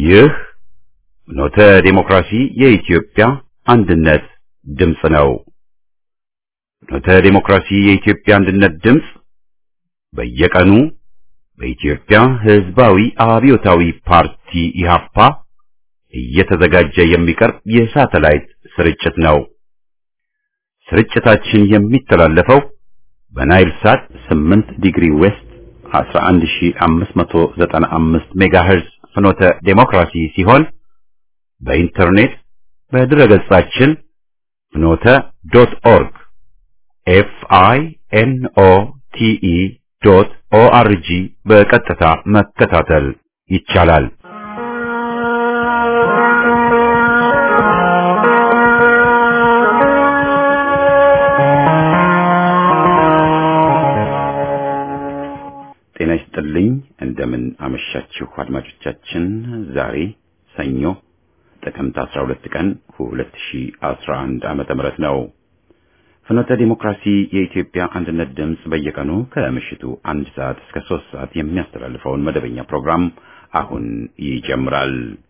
ይህ ኖተ ዴሞክራሲ የኢትዮጵያ አንድነት ድምፅ ነው። ኖተ ዴሞክራሲ የኢትዮጵያ አንድነት ድምፅ በየቀኑ በኢትዮጵያ ሕዝባዊ አብዮታዊ ፓርቲ ኢህአፓ እየተዘጋጀ የሚቀርብ የሳተላይት ስርጭት ነው። ስርጭታችን የሚተላለፈው በናይል ሳት 8 ዲግሪ ዌስት 11595 ሜጋሄርዝ ፍኖተ ዴሞክራሲ ሲሆን በኢንተርኔት በድረገጻችን ፍኖተ ዶት ኦርግ ኤፍ አይ ኤን ኦ ቲ ኢ ዶት ኦ አር ጂ በቀጥታ መከታተል ይቻላል። ጤና ይስጥልኝ። እንደምን አመሻችሁ አድማጮቻችን። ዛሬ ሰኞ ጥቅምት 12 ቀን 2011 ዓመተ ምህረት ነው። ፍኖተ ዲሞክራሲ የኢትዮጵያ አንድነት ድምፅ በየቀኑ ከምሽቱ አንድ ሰዓት እስከ ሶስት ሰዓት የሚያስተላልፈውን መደበኛ ፕሮግራም አሁን ይጀምራል።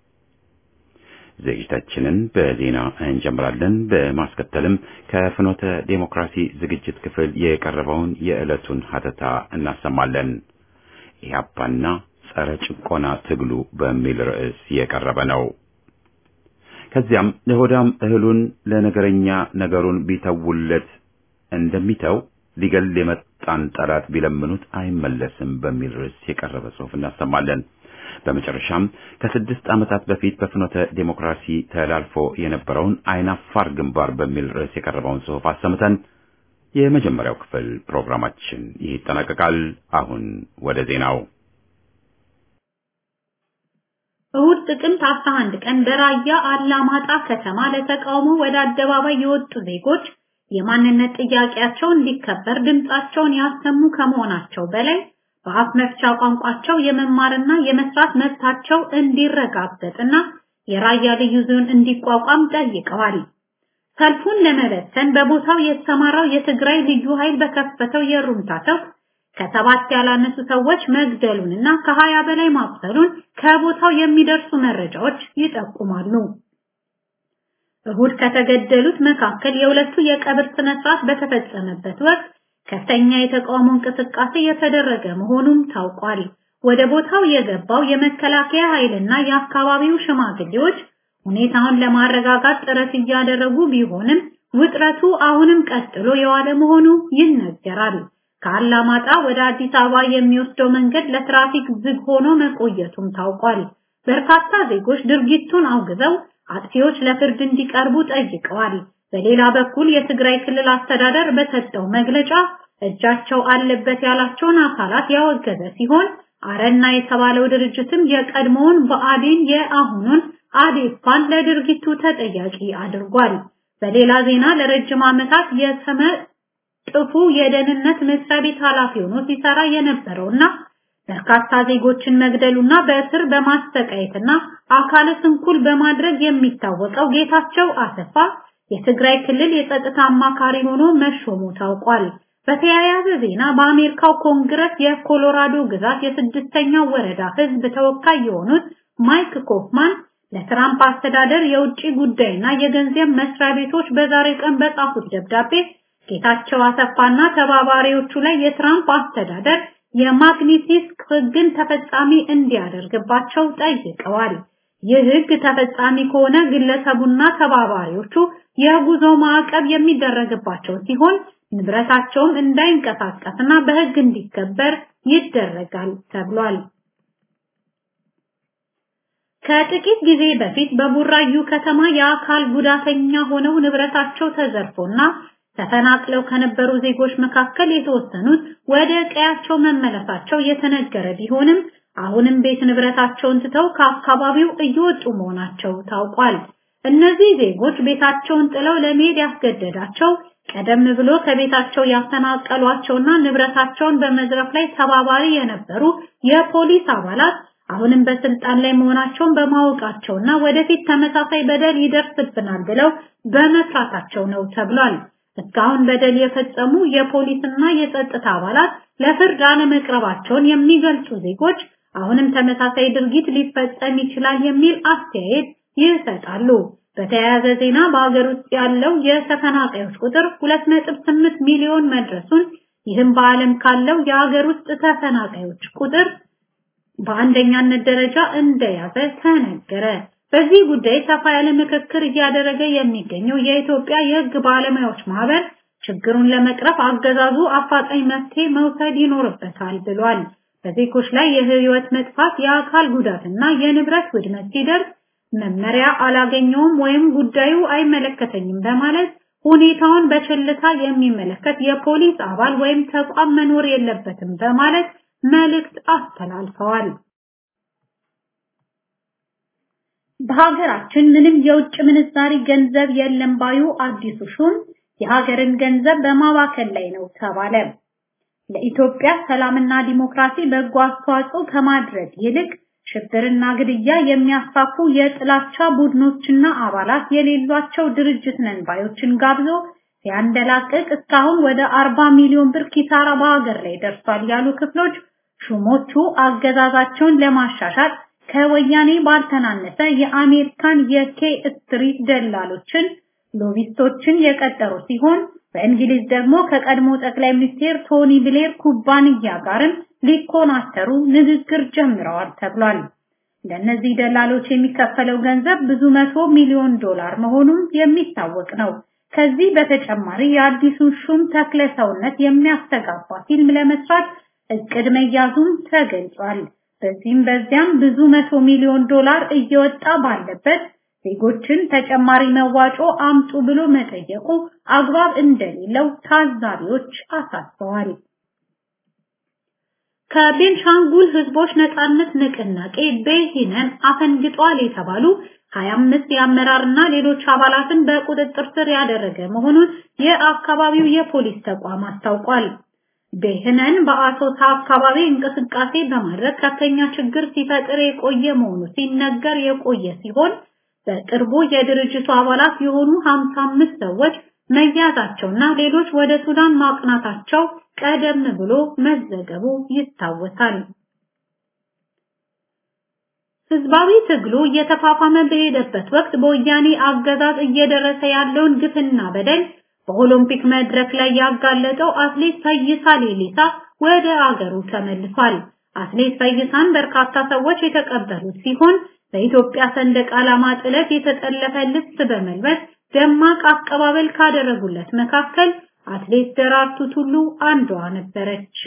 ዝግጅታችንን በዜና እንጀምራለን። በማስከተልም ከፍኖተ ዴሞክራሲ ዝግጅት ክፍል የቀረበውን የዕለቱን ሀተታ እናሰማለን። ኢህአፓና ጸረ ጭቆና ትግሉ በሚል ርዕስ የቀረበ ነው። ከዚያም ለሆዳም እህሉን ለነገረኛ ነገሩን ቢተውለት እንደሚተው ሊገል የመጣን ጠላት ቢለምኑት አይመለስም በሚል ርዕስ የቀረበ ጽሑፍ እናሰማለን። በመጨረሻም ከስድስት ዓመታት በፊት በፍኖተ ዴሞክራሲ ተላልፎ የነበረውን አይናፋር ግንባር በሚል ርዕስ የቀረበውን ጽሑፍ አሰምተን የመጀመሪያው ክፍል ፕሮግራማችን ይጠናቀቃል። አሁን ወደ ዜናው። እሁድ ጥቅምት 11 ቀን በራያ አላማጣ ከተማ ለተቃውሞ ወደ አደባባይ የወጡ ዜጎች የማንነት ጥያቄያቸው እንዲከበር ድምጻቸውን ያሰሙ ከመሆናቸው በላይ በአፍ መፍቻ ቋንቋቸው የመማርና የመስራት መብታቸው እንዲረጋገጥና የራያ ልዩ ዞን እንዲቋቋም ጠይቀዋል። ሰልፉን ለመበተን በቦታው የተሰማራው የትግራይ ልዩ ኃይል በከፈተው የሩምታ ተኩስ ከሰባት ያላነሱ ሰዎች መግደሉንና ከሀያ በላይ ማቁሰሉን ከቦታው የሚደርሱ መረጃዎች ይጠቁማሉ። እሁድ ከተገደሉት መካከል የሁለቱ የቀብር ስነ ስርዓት በተፈጸመበት ወቅት ከፍተኛ የተቃውሞ እንቅስቃሴ የተደረገ መሆኑም ታውቋል። ወደ ቦታው የገባው የመከላከያ ኃይልና የአካባቢው ሽማግሌዎች ሁኔታውን ለማረጋጋት ጥረት እያደረጉ ቢሆንም ውጥረቱ አሁንም ቀጥሎ የዋለ መሆኑ ይነገራል። ከአላማጣ ወደ አዲስ አበባ የሚወስደው መንገድ ለትራፊክ ዝግ ሆኖ መቆየቱም ታውቋል። በርካታ ዜጎች ድርጊቱን አውግዘው አጥፊዎች ለፍርድ እንዲቀርቡ ጠይቀዋል። በሌላ በኩል የትግራይ ክልል አስተዳደር በሰጠው መግለጫ እጃቸው አለበት ያላቸውን አካላት ያወገዘ ሲሆን አረና የተባለው ድርጅትም የቀድሞውን ብአዴን የአሁኑን አዴፓን ለድርጊቱ ተጠያቂ አድርጓል። በሌላ ዜና ለረጅም ዓመታት የሰመ ጥፉ የደህንነት መስሪያ ቤት ኃላፊ ሆኖ ሲሰራ የነበረውና በርካታ ዜጎችን መግደሉና በእስር በማሰቃየትና አካለ ስንኩል በማድረግ የሚታወቀው ጌታቸው አሰፋ የትግራይ ክልል የጸጥታ አማካሪ ሆኖ መሾሙ ታውቋል። በተያያዘ ዜና በአሜሪካው ኮንግረስ የኮሎራዶ ግዛት የስድስተኛው ወረዳ ህዝብ ተወካይ የሆኑት ማይክ ኮፍማን ለትራምፕ አስተዳደር የውጭ ጉዳይና የገንዘብ መስሪያ ቤቶች በዛሬ ቀን በጻፉት ደብዳቤ ጌታቸው አሰፋና ተባባሪዎቹ ላይ የትራምፕ አስተዳደር የማግኒቲስክ ህግን ተፈጻሚ እንዲያደርግባቸው ጠይቀዋል። ይህ ህግ ተፈጻሚ ከሆነ ግለሰቡና ተባባሪዎቹ የጉዞ ማዕቀብ የሚደረግባቸው ሲሆን ንብረታቸውም እንዳይንቀሳቀስና በህግ እንዲከበር ይደረጋል ተብሏል። ከጥቂት ጊዜ በፊት በቡራዩ ከተማ የአካል ጉዳተኛ ሆነው ንብረታቸው ተዘርፎና ተፈናቅለው ከነበሩ ዜጎች መካከል የተወሰኑት ወደ ቀያቸው መመለሳቸው የተነገረ ቢሆንም አሁንም ቤት ንብረታቸውን ትተው ከአካባቢው እየወጡ መሆናቸው ታውቋል። እነዚህ ዜጎች ቤታቸውን ጥለው ለመሄድ ያስገደዳቸው ቀደም ብሎ ከቤታቸው ያፈናቀሏቸውና ንብረታቸውን በመዝረፍ ላይ ተባባሪ የነበሩ የፖሊስ አባላት አሁንም በስልጣን ላይ መሆናቸውን በማወቃቸውና ወደፊት ተመሳሳይ በደል ይደርስብናል ብለው በመፍራታቸው ነው ተብሏል። እስካሁን በደል የፈጸሙ የፖሊስና የጸጥታ አባላት ለፍርድ አለመቅረባቸውን የሚገልጹ ዜጎች አሁንም ተመሳሳይ ድርጊት ሊፈጸም ይችላል የሚል አስተያየት ይሰጣሉ። በተያያዘ ዜና በሀገር ውስጥ ያለው የተፈናቃዮች ቁጥር 2.8 ሚሊዮን መድረሱን ይህም በዓለም ካለው የሀገር ውስጥ ተፈናቃዮች ቁጥር በአንደኛነት ደረጃ እንደያዘ ተነገረ። በዚህ ጉዳይ ሰፋ ያለ ምክክር እያደረገ የሚገኘው የኢትዮጵያ የሕግ ባለሙያዎች ማህበር ችግሩን ለመቅረፍ አገዛዙ አፋጣኝ መፍትሄ መውሰድ ይኖርበታል ብሏል። በዜጎች ላይ የህይወት መጥፋት፣ የአካል ጉዳትና የንብረት ውድመት ሲደርስ መመሪያ አላገኘውም ወይም ጉዳዩ አይመለከተኝም በማለት ሁኔታውን በቸልታ የሚመለከት የፖሊስ አባል ወይም ተቋም መኖር የለበትም በማለት መልእክት አስተላልፈዋል። በሀገራችን ምንም የውጭ ምንዛሪ ገንዘብ የለም ባዩ አዲሱ ሹም የሀገርን ገንዘብ በማባከል ላይ ነው ተባለ። ለኢትዮጵያ ሰላምና ዲሞክራሲ በጎ አስተዋጽኦ ከማድረግ ይልቅ ሽብርና ግድያ የሚያስፋፉ የጥላቻ ቡድኖችና አባላት የሌሏቸው ድርጅት ነን ባዮችን ጋብዞ ሲያንደላቅቅ እስካሁን ወደ 40 ሚሊዮን ብር ኪሳራ በሀገር ላይ ደርሷል ያሉ ክፍሎች ሹሞቹ አገዛዛቸውን ለማሻሻል ከወያኔ ባልተናነሰ የአሜሪካን የኬ ስትሪት ደላሎችን ሎቢስቶችን የቀጠሩ ሲሆን በእንግሊዝ ደግሞ ከቀድሞ ጠቅላይ ሚኒስቴር ቶኒ ብሌር ኩባንያ ጋርም ሊኮናተሩ ንግግር ጀምረዋል ተብሏል። ለእነዚህ ደላሎች የሚከፈለው ገንዘብ ብዙ መቶ ሚሊዮን ዶላር መሆኑም የሚታወቅ ነው። ከዚህ በተጨማሪ የአዲሱን ሹም ተክለ ሰውነት የሚያስተጋባ ፊልም ለመስራት እቅድ መያዙም ተገልጿል። በዚህም በዚያም ብዙ መቶ ሚሊዮን ዶላር እየወጣ ባለበት ዜጎችን ተጨማሪ መዋጮ አምጡ ብሎ መጠየቁ አግባብ እንደሌለው ታዛቢዎች አሳስበዋል። ከቤንሻንጉል ህዝቦች ነጻነት ንቅናቄ በሂነን አፈንግጧል የተባሉ 25 የአመራርና ሌሎች አባላትን በቁጥጥር ስር ያደረገ መሆኑን የአካባቢው የፖሊስ ተቋም አስታውቋል። በህነን በአሶሳ አካባቢ እንቅስቃሴ በማድረግ ከፍተኛ ችግር ሲፈጥር የቆየ መሆኑ ሲነገር የቆየ ሲሆን በቅርቡ የድርጅቱ አባላት የሆኑ 55 ሰዎች መያዛቸውና ሌሎች ወደ ሱዳን ማቅናታቸው ቀደም ብሎ መዘገቡ ይታወሳል። ህዝባዊ ትግሉ እየተፋፋመ በሄደበት ወቅት በወያኔ አገዛዝ እየደረሰ ያለውን ግፍና በደል በኦሎምፒክ መድረክ ላይ ያጋለጠው አትሌት ፈይሳ ሌሊሳ ወደ አገሩ ተመልሷል። አትሌት ፈይሳን በርካታ ሰዎች የተቀበሉት ሲሆን በኢትዮጵያ ሰንደቅ ዓላማ ጥለት የተጠለፈ ልብስ በመልበስ ደማቅ አቀባበል ካደረጉለት መካከል አትሌት ደራርቱ ቱሉ አንዷ ነበረች።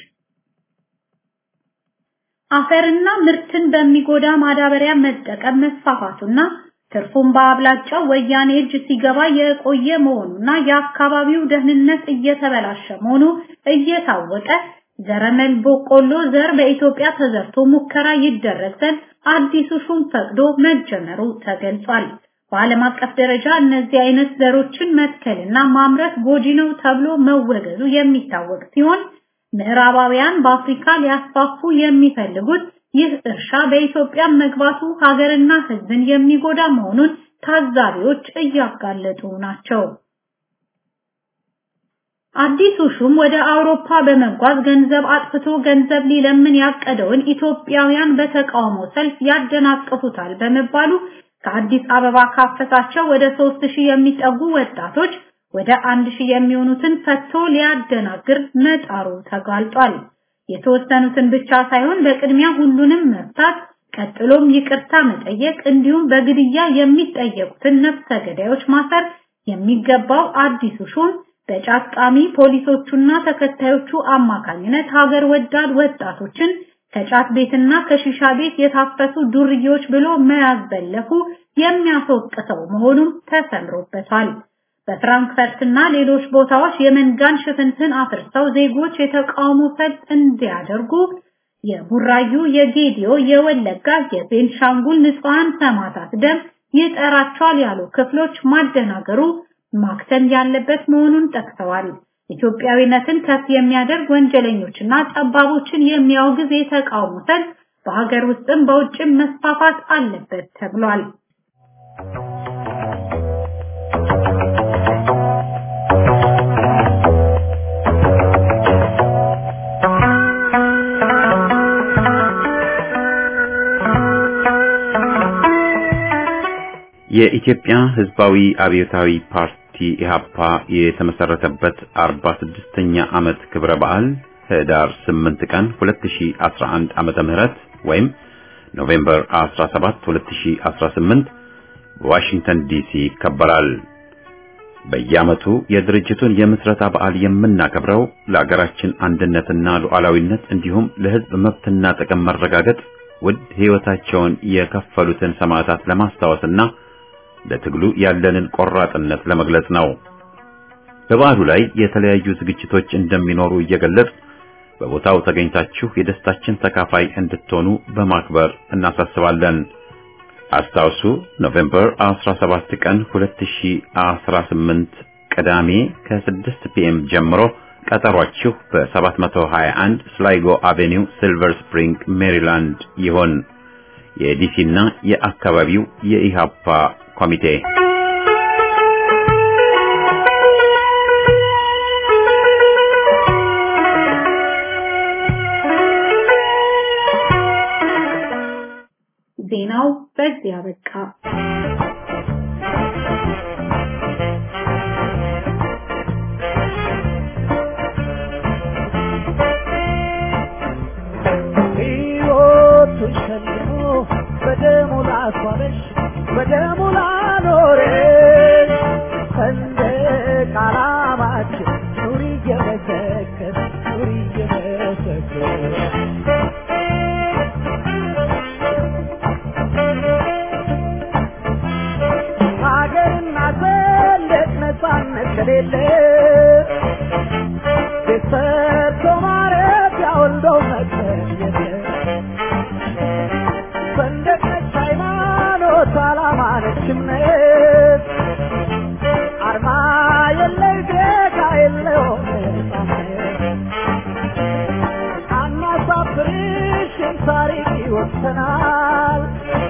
አፈርና ምርትን በሚጎዳ ማዳበሪያ መጠቀም መስፋፋቱና ትርፉን በአብላጫው ወያኔ እጅ ሲገባ የቆየ መሆኑና የአካባቢው ደህንነት እየተበላሸ መሆኑ እየታወቀ ዘረመል በቆሎ ዘር በኢትዮጵያ ተዘርቶ ሙከራ ይደረግ ዘንድ አዲሱ ሹም ፈቅዶ መጀመሩ ተገልጿል። በዓለም አቀፍ ደረጃ እነዚህ አይነት ዘሮችን መትከልና ማምረት ጎጂ ነው ተብሎ መወገዙ የሚታወቅ ሲሆን ምዕራባውያን በአፍሪካ ሊያስፋፉ የሚፈልጉት ይህ እርሻ በኢትዮጵያ መግባቱ ሀገርና ሕዝብን የሚጎዳ መሆኑን ታዛቢዎች እያጋለጡ ናቸው። አዲሱ ሹም ወደ አውሮፓ በመጓዝ ገንዘብ አጥፍቶ ገንዘብ ሊለምን ያቀደውን ኢትዮጵያውያን በተቃውሞ ሰልፍ ያደናቅፉታል በመባሉ ከአዲስ አበባ ካፈሳቸው ወደ 3000 የሚጠጉ ወጣቶች ወደ 1000 የሚሆኑትን ፈቶ ሊያደናግር መጣሩ ተጋልጧል። የተወሰኑትን ብቻ ሳይሆን በቅድሚያ ሁሉንም መፍታት፣ ቀጥሎም ይቅርታ መጠየቅ እንዲሁም በግድያ የሚጠየቁትን ነፍሰ ገዳዮች ማሰር የሚገባው አዲሱ ሹም በጫቃሚ ፖሊሶቹና ተከታዮቹ አማካኝነት ሀገር ወዳድ ወጣቶችን ከጫት ቤትና ከሺሻ ቤት የታፈሱ ዱርዬዎች ብሎ መያዝ የሚያስወቅሰው መሆኑም ተሰምሮበታል። በፍራንክፈርትና ሌሎች ቦታዎች የመንጋን ሽፍንፍን አፍርሰው ዜጎች የተቃውሞ ሰልፍ እንዲያደርጉ የቡራዩ፣ የጌዲዮ፣ የወለጋ፣ የቤንሻንጉል ንጹሃን ሰማዕታት ደም ይጠራቸዋል ያሉ ክፍሎች ማደናገሩ ማክተም ያለበት መሆኑን ጠቅሰዋል። ኢትዮጵያዊነትን ከፍ የሚያደርግ ወንጀለኞችና ጠባቦችን የሚያወግዝ የተቃውሞ ሰልፍ በሀገር ውስጥም በውጭም መስፋፋት አለበት ተብሏል። የኢትዮጵያ ሕዝባዊ አብዮታዊ ፓርቲ ኢህአፓ የተመሰረተበት 46ኛ ዓመት ክብረ በዓል ህዳር 8 ቀን 2011 ዓመተ ምህረት ወይም ኖቬምበር 17 2018 በዋሽንግተን ዲሲ ይከበራል። በየዓመቱ የድርጅቱን የምስረታ በዓል የምናከብረው ለአገራችን አንድነትና ሉዓላዊነት እንዲሁም ለሕዝብ መብትና ጥቅም መረጋገጥ ውድ ሕይወታቸውን የከፈሉትን ሰማዕታት ለማስታወስና ለትግሉ ያለንን ቆራጥነት ለመግለጽ ነው። በበዓሉ ላይ የተለያዩ ዝግጅቶች እንደሚኖሩ እየገለጽ በቦታው ተገኝታችሁ የደስታችን ተካፋይ እንድትሆኑ በማክበር እናሳስባለን። አስታውሱ ኖቬምበር 17 ቀን 2018 ቅዳሜ ከ6 ፒኤም ጀምሮ ቀጠሯችሁ በ721 ስላይጎ አቬኒው ሲልቨር ስፕሪንግ ሜሪላንድ ይሆን። የዲሲና የአካባቢው የኢሃፓ ኮሚቴ ዜናው በዚህ አበቃ። ሕይወቱን ሸልሞ በደሙ ላስዋበሽ በደሙ ላኖረሽ ሰንደቅ ዓላማችን ኑሪ እየመሰከር ኑሪ እየመሰከር ሀገርና ሰንደቅ ነፃነት ከሌለ ቤት ሰርቶ ማረፊያ ወልዶ መቅበር የለም። ሰንደቅ ነች ሃይማኖት፣ ዓላማ ነች እምነት፣ አርማ የለይ ጌታ የለውም ነፃነት። አናሳፍርሽም ታሪክ ይወሰናል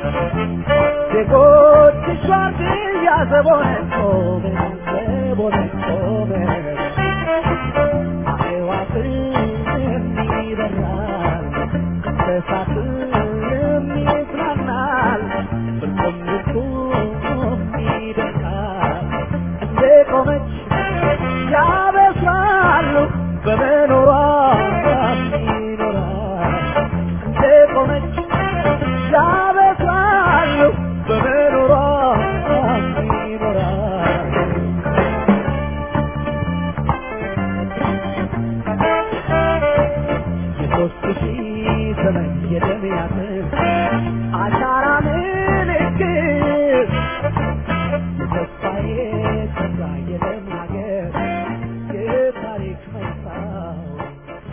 ዜጎችሽ ዋርድያ ዘቦነን ቆመን ዘቦነን ቆመን አዕዋፍም ይበራል እንስሳትም ይዝናናል ፍርቁም ልብሱም ይደርቃል እንደ ቆመች ያበስራሉ በመኖሯ ይኖራል እንደ ቆመች ያበስራሉ በመኖሯ ይኖራል የሦስት ሺህ ዘመን የደም ያጥር አሻራ ምልክት የተስፋዬ ተስፋ የደም ሀገር የታሪክ መስታወት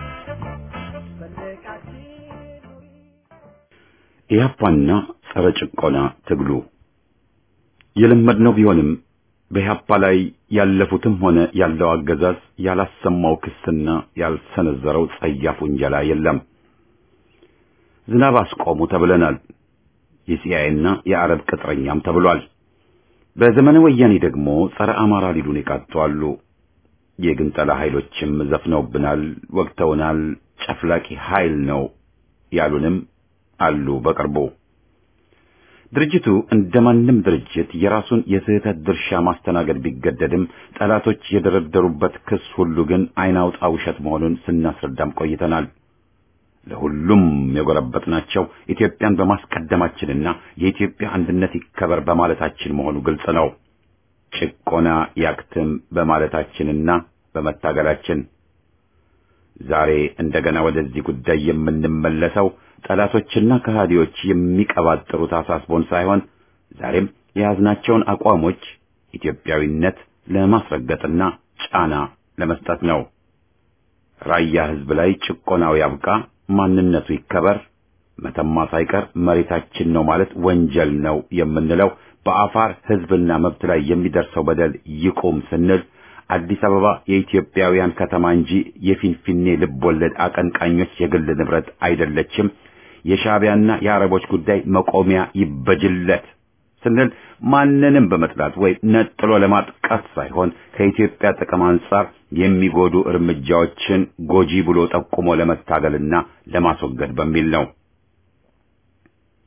ሰንደቃችን ኑሪ ኢህአፓና ጸረ ጭቆና ትግሉ የለመድነው ቢሆንም በኢህአፓ ላይ ያለፉትም ሆነ ያለው አገዛዝ ያላሰማው ክስና ያልሰነዘረው ጸያፍ ውንጀላ የለም። ዝናብ አስቆሙ ተብለናል። የሲአይኤና የአረብ ቅጥረኛም ተብሏል። በዘመነ ወያኔ ደግሞ ጸረ አማራ ሊሉን የቃጡ አሉ። የግንጠላ ኃይሎችም ዘፍነውብናል፣ ወግተውናል። ጨፍላቂ ኃይል ነው ያሉንም አሉ። በቅርቡ ድርጅቱ እንደማንም ድርጅት የራሱን የስህተት ድርሻ ማስተናገድ ቢገደድም ጠላቶች የደረደሩበት ክስ ሁሉ ግን አይን አውጣ ውሸት መሆኑን ስናስረዳም ቆይተናል። ለሁሉም የጎረበጥናቸው ኢትዮጵያን በማስቀደማችንና የኢትዮጵያ አንድነት ይከበር በማለታችን መሆኑ ግልጽ ነው። ጭቆና ያክትም በማለታችንና በመታገላችን ዛሬ እንደገና ወደዚህ ጉዳይ የምንመለሰው ጠላቶችና ከሃዲዎች የሚቀባጥሩት አሳስቦን ሳይሆን ዛሬም የያዝናቸውን አቋሞች ኢትዮጵያዊነት ለማስረገጥና ጫና ለመስጠት ነው። ራያ ሕዝብ ላይ ጭቆናው ያብቃ፣ ማንነቱ ይከበር፣ መተማ ሳይቀር መሬታችን ነው ማለት ወንጀል ነው የምንለው በአፋር ሕዝብና መብት ላይ የሚደርሰው በደል ይቁም ስንል አዲስ አበባ የኢትዮጵያውያን ከተማ እንጂ የፊንፊኔ ልብ ወለድ አቀንቃኞች የግል ንብረት አይደለችም፣ የሻዕቢያና የአረቦች ጉዳይ መቆሚያ ይበጅለት ስንል ማንንም በመጥላት ወይም ነጥሎ ለማጥቃት ሳይሆን ከኢትዮጵያ ጥቅም አንጻር የሚጎዱ እርምጃዎችን ጎጂ ብሎ ጠቁሞ ለመታገልና ለማስወገድ በሚል ነው።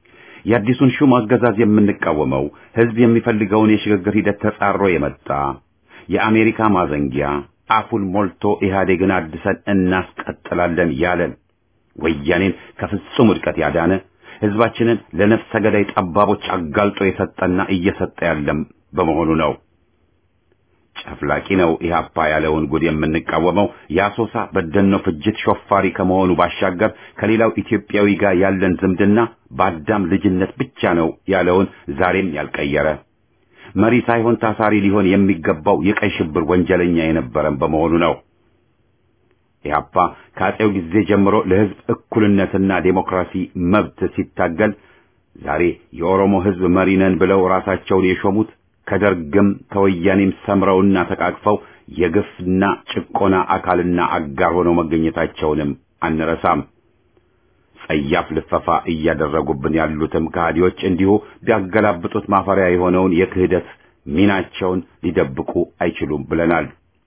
የአዲሱን ሹም አገዛዝ የምንቃወመው ህዝብ የሚፈልገውን የሽግግር ሂደት ተጻሮ የመጣ የአሜሪካ ማዘንጊያ አፉን ሞልቶ ኢህአዴግን አድሰን እናስቀጥላለን ያለን ወያኔን ከፍጹም ውድቀት ያዳነ ህዝባችንን ለነፍሰ ገዳይ ጠባቦች አጋልጦ የሰጠና እየሰጠ ያለም በመሆኑ ነው። ጨፍላቂ ነው ኢህአፓ ያለውን ጉድ የምንቃወመው የአሶሳ በደኖ ፍጅት ሾፋሪ ከመሆኑ ባሻገር ከሌላው ኢትዮጵያዊ ጋር ያለን ዝምድና በአዳም ልጅነት ብቻ ነው ያለውን ዛሬም ያልቀየረ መሪ ሳይሆን ታሳሪ ሊሆን የሚገባው የቀይ ሽብር ወንጀለኛ የነበረን በመሆኑ ነው። ኢህአፓ ከአጼው ጊዜ ጀምሮ ለህዝብ እኩልነትና ዴሞክራሲ መብት ሲታገል ዛሬ የኦሮሞ ህዝብ መሪ ነን ብለው ራሳቸውን የሾሙት ከደርግም ከወያኔም ሰምረውና ተቃቅፈው የግፍና ጭቆና አካልና አጋር ሆነው መገኘታቸውንም አንረሳም። ጸያፍ ልፈፋ እያደረጉብን ያሉትም ከሃዲዎች እንዲሁ ቢያገላብጡት ማፈሪያ የሆነውን የክህደት ሚናቸውን ሊደብቁ አይችሉም ብለናል።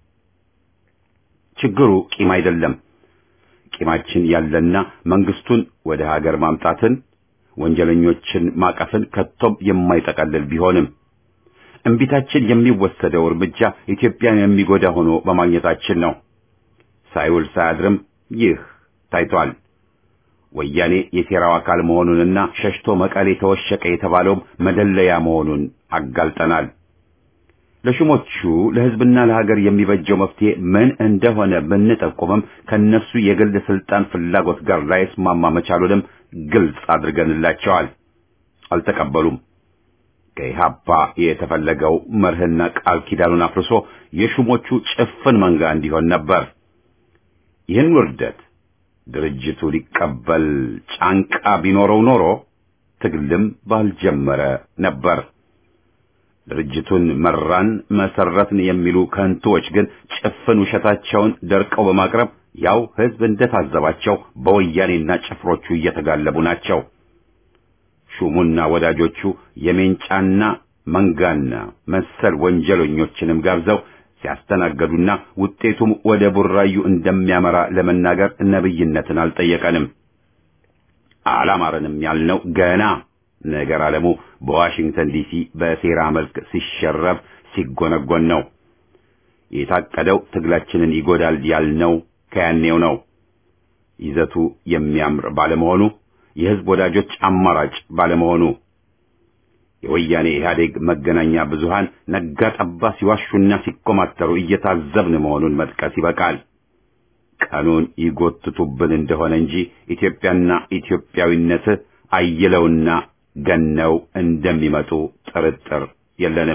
ችግሩ ቂም አይደለም። ቂማችን ያለና መንግስቱን ወደ ሀገር ማምጣትን፣ ወንጀለኞችን ማቀፍን ከቶም የማይጠቀልል ቢሆንም እምቢታችን የሚወሰደው እርምጃ ኢትዮጵያን የሚጎዳ ሆኖ በማግኘታችን ነው። ሳይውል ሳያድርም ይህ ታይቷል። ወያኔ የሴራው አካል መሆኑንና ሸሽቶ መቀሌ ተወሸቀ የተባለውም መደለያ መሆኑን አጋልጠናል። ለሹሞቹ ለሕዝብና ለሀገር የሚበጀው መፍትሄ ምን እንደሆነ ብንጠቁምም ከነሱ የግል ስልጣን ፍላጎት ጋር ላይስማማ መቻሉንም ግልጽ አድርገንላቸዋል። አልተቀበሉም። ከኢህአፓ የተፈለገው መርህና ቃል ኪዳኑን አፍርሶ የሹሞቹ ጭፍን መንጋ እንዲሆን ነበር። ይህን ውርደት ድርጅቱ ሊቀበል ጫንቃ ቢኖረው ኖሮ ትግልም ባልጀመረ ነበር። ድርጅቱን መራን መሰረትን የሚሉ ከንቱዎች ግን ጭፍን ውሸታቸውን ደርቀው በማቅረብ ያው ህዝብ እንደታዘባቸው በወያኔና ጭፍሮቹ እየተጋለቡ ናቸው። ሹሙና ወዳጆቹ የሜንጫና መንጋና መሰል ወንጀለኞችንም ጋብዘው ሲያስተናገዱና ውጤቱም ወደ ቡራዩ እንደሚያመራ ለመናገር ነብይነትን አልጠየቀንም። አላማረንም ያልነው ገና ነገር አለሙ በዋሽንግተን ዲሲ በሴራ መልክ ሲሸረብ ሲጎነጎን ነው። የታቀደው ትግላችንን ይጎዳል ያልነው ከያኔው ነው። ይዘቱ የሚያምር ባለመሆኑ የህዝብ ወዳጆች አማራጭ ባለመሆኑ የወያኔ ኢህአዴግ መገናኛ ብዙሃን ነጋ ጠባ ሲዋሹና ሲኮማተሩ እየታዘብን መሆኑን መጥቀስ ይበቃል። ቀኑን ይጎትቱብን እንደሆነ እንጂ ኢትዮጵያና ኢትዮጵያዊነት አይለውና ገነው እንደሚመጡ ጥርጥር የለንም።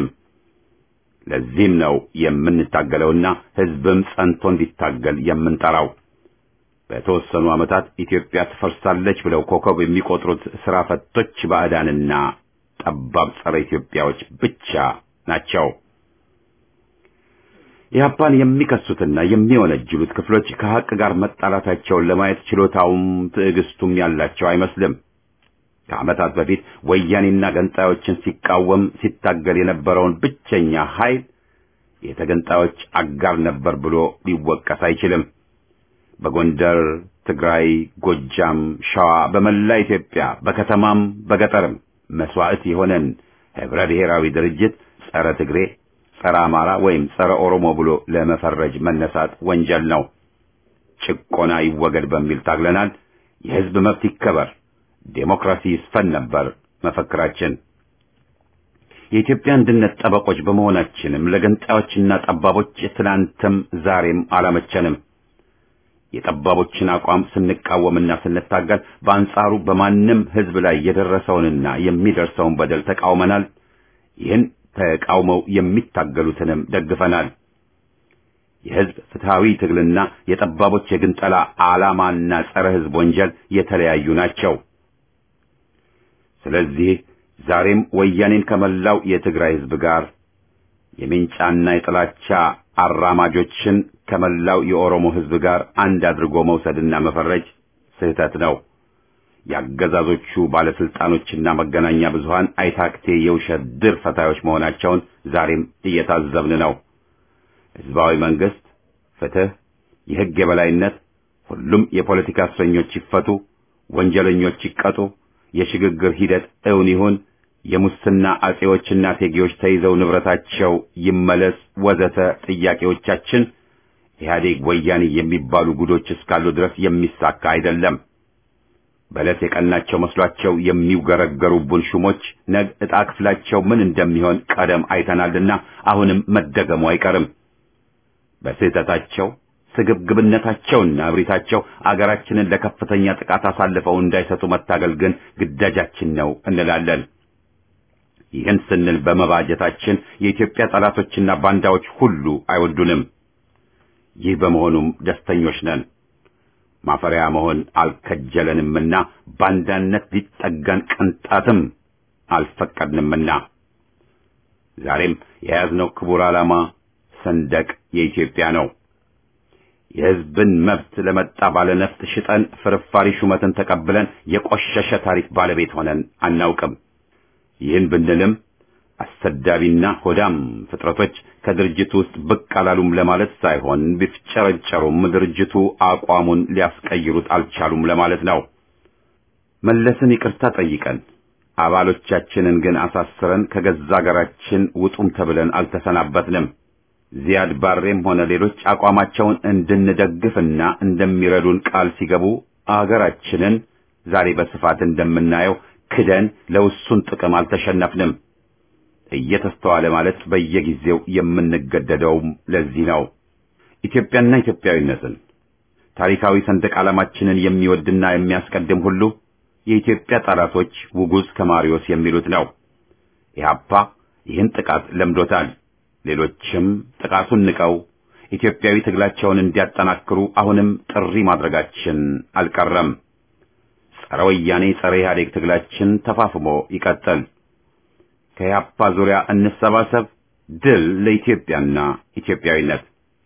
ለዚህም ነው የምንታገለውና ህዝብም ጸንቶ እንዲታገል የምንጠራው። በተወሰኑ ዓመታት ኢትዮጵያ ትፈርሳለች ብለው ኮከብ የሚቆጥሩት ስራ ፈቶች ባዕዳንና ጠባብ ጸረ ኢትዮጵያዎች ብቻ ናቸው። ኢህአፓን የሚከሱትና የሚወነጅሉት ክፍሎች ከሀቅ ጋር መጣላታቸውን ለማየት ችሎታውም ትዕግስቱም ያላቸው አይመስልም። ከዓመታት በፊት ወያኔና ገንጣዮችን ሲቃወም ሲታገል የነበረውን ብቸኛ ኃይል የተገንጣዮች አጋር ነበር ብሎ ሊወቀስ አይችልም። በጎንደር፣ ትግራይ፣ ጎጃም፣ ሸዋ፣ በመላ ኢትዮጵያ በከተማም በገጠርም መስዋዕት የሆነን ህብረ ብሔራዊ ድርጅት ጸረ ትግሬ፣ ጸረ አማራ ወይም ጸረ ኦሮሞ ብሎ ለመፈረጅ መነሳት ወንጀል ነው። ጭቆና ይወገድ በሚል ታግለናል። የህዝብ መብት ይከበር፣ ዴሞክራሲ ይስፈን ነበር መፈክራችን። የኢትዮጵያ አንድነት ጠበቆች በመሆናችንም ለገንጣዮችና ጠባቦች ትናንትም ዛሬም አላመቸንም። የጠባቦችን አቋም ስንቃወምና ስንታገል በአንጻሩ በማንም ህዝብ ላይ የደረሰውንና የሚደርሰውን በደል ተቃውመናል። ይህን ተቃውመው የሚታገሉትንም ደግፈናል። የህዝብ ፍትሃዊ ትግልና የጠባቦች የግንጠላ ዓላማና ጸረ ህዝብ ወንጀል የተለያዩ ናቸው። ስለዚህ ዛሬም ወያኔን ከመላው የትግራይ ህዝብ ጋር የሜንጫና የጥላቻ አራማጆችን ከመላው የኦሮሞ ህዝብ ጋር አንድ አድርጎ መውሰድና መፈረጅ ስህተት ነው። የአገዛዞቹ ባለስልጣኖችና መገናኛ ብዙሃን አይታክቴ የውሸት ድር ፈታዮች መሆናቸውን ዛሬም እየታዘብን ነው። ህዝባዊ መንግስት፣ ፍትህ፣ የህግ የበላይነት፣ ሁሉም የፖለቲካ እስረኞች ይፈቱ፣ ወንጀለኞች ይቀጡ፣ የሽግግር ሂደት እውን ይሁን፣ የሙስና አጼዎችና ቴጌዎች ተይዘው ንብረታቸው ይመለስ፣ ወዘተ ጥያቄዎቻችን ኢህአዴግ ወያኔ የሚባሉ ጉዶች እስካሉ ድረስ የሚሳካ አይደለም። በዕለት የቀናቸው መስሏቸው የሚውገረገሩብን ሹሞች ነገ ዕጣ ክፍላቸው ምን እንደሚሆን ቀደም አይተናልና አሁንም መደገሙ አይቀርም። በስህተታቸው ስግብግብነታቸውና እብሪታቸው አገራችንን ለከፍተኛ ጥቃት አሳልፈው እንዳይሰጡ መታገል ግን ግዳጃችን ነው እንላለን። ይህን ስንል በመባጀታችን የኢትዮጵያ ጠላቶችና ባንዳዎች ሁሉ አይወዱንም። ይህ በመሆኑም ደስተኞች ነን። ማፈሪያ መሆን አልከጀለንምና ባንዳነት ሊጠጋን ቅንጣትም አልፈቀድንምና ዛሬም የያዝነው ክቡር ዓላማ ሰንደቅ የኢትዮጵያ ነው። የሕዝብን መብት ለመጣ ባለነፍጥ ሽጠን ፍርፋሪ ሹመትን ተቀብለን የቆሸሸ ታሪክ ባለቤት ሆነን አናውቅም። ይህን ብንልም አሰዳቢና ሆዳም ፍጥረቶች ከድርጅቱ ውስጥ ብቅ አላሉም ለማለት ሳይሆን ቢፍጨረጨሩም ድርጅቱ አቋሙን ሊያስቀይሩት አልቻሉም ለማለት ነው። መለስን ይቅርታ ጠይቀን አባሎቻችንን ግን አሳስረን ከገዛ አገራችን ውጡም ተብለን አልተሰናበትንም። ዚያድ ባሬም ሆነ ሌሎች አቋማቸውን እንድንደግፍና እንደሚረዱን ቃል ሲገቡ አገራችንን ዛሬ በስፋት እንደምናየው ክደን ለውሱን ጥቅም አልተሸነፍንም። እየተስተዋለ ማለት በየጊዜው የምንገደደውም ለዚህ ነው። ኢትዮጵያና ኢትዮጵያዊነትን ታሪካዊ ሰንደቅ ዓላማችንን የሚወድና የሚያስቀድም ሁሉ የኢትዮጵያ ጠላቶች ውጉዝ ከማሪዮስ የሚሉት ነው። ኢህአፓ ይህን ጥቃት ለምዶታል። ሌሎችም ጥቃቱን ንቀው ኢትዮጵያዊ ትግላቸውን እንዲያጠናክሩ አሁንም ጥሪ ማድረጋችን አልቀረም። ጸረ ወያኔ ጸረ ኢህአዴግ ትግላችን ተፋፍሞ ይቀጥል። ከኢህአፓ ዙሪያ እንሰባሰብ። ድል ለኢትዮጵያና ኢትዮጵያዊነት።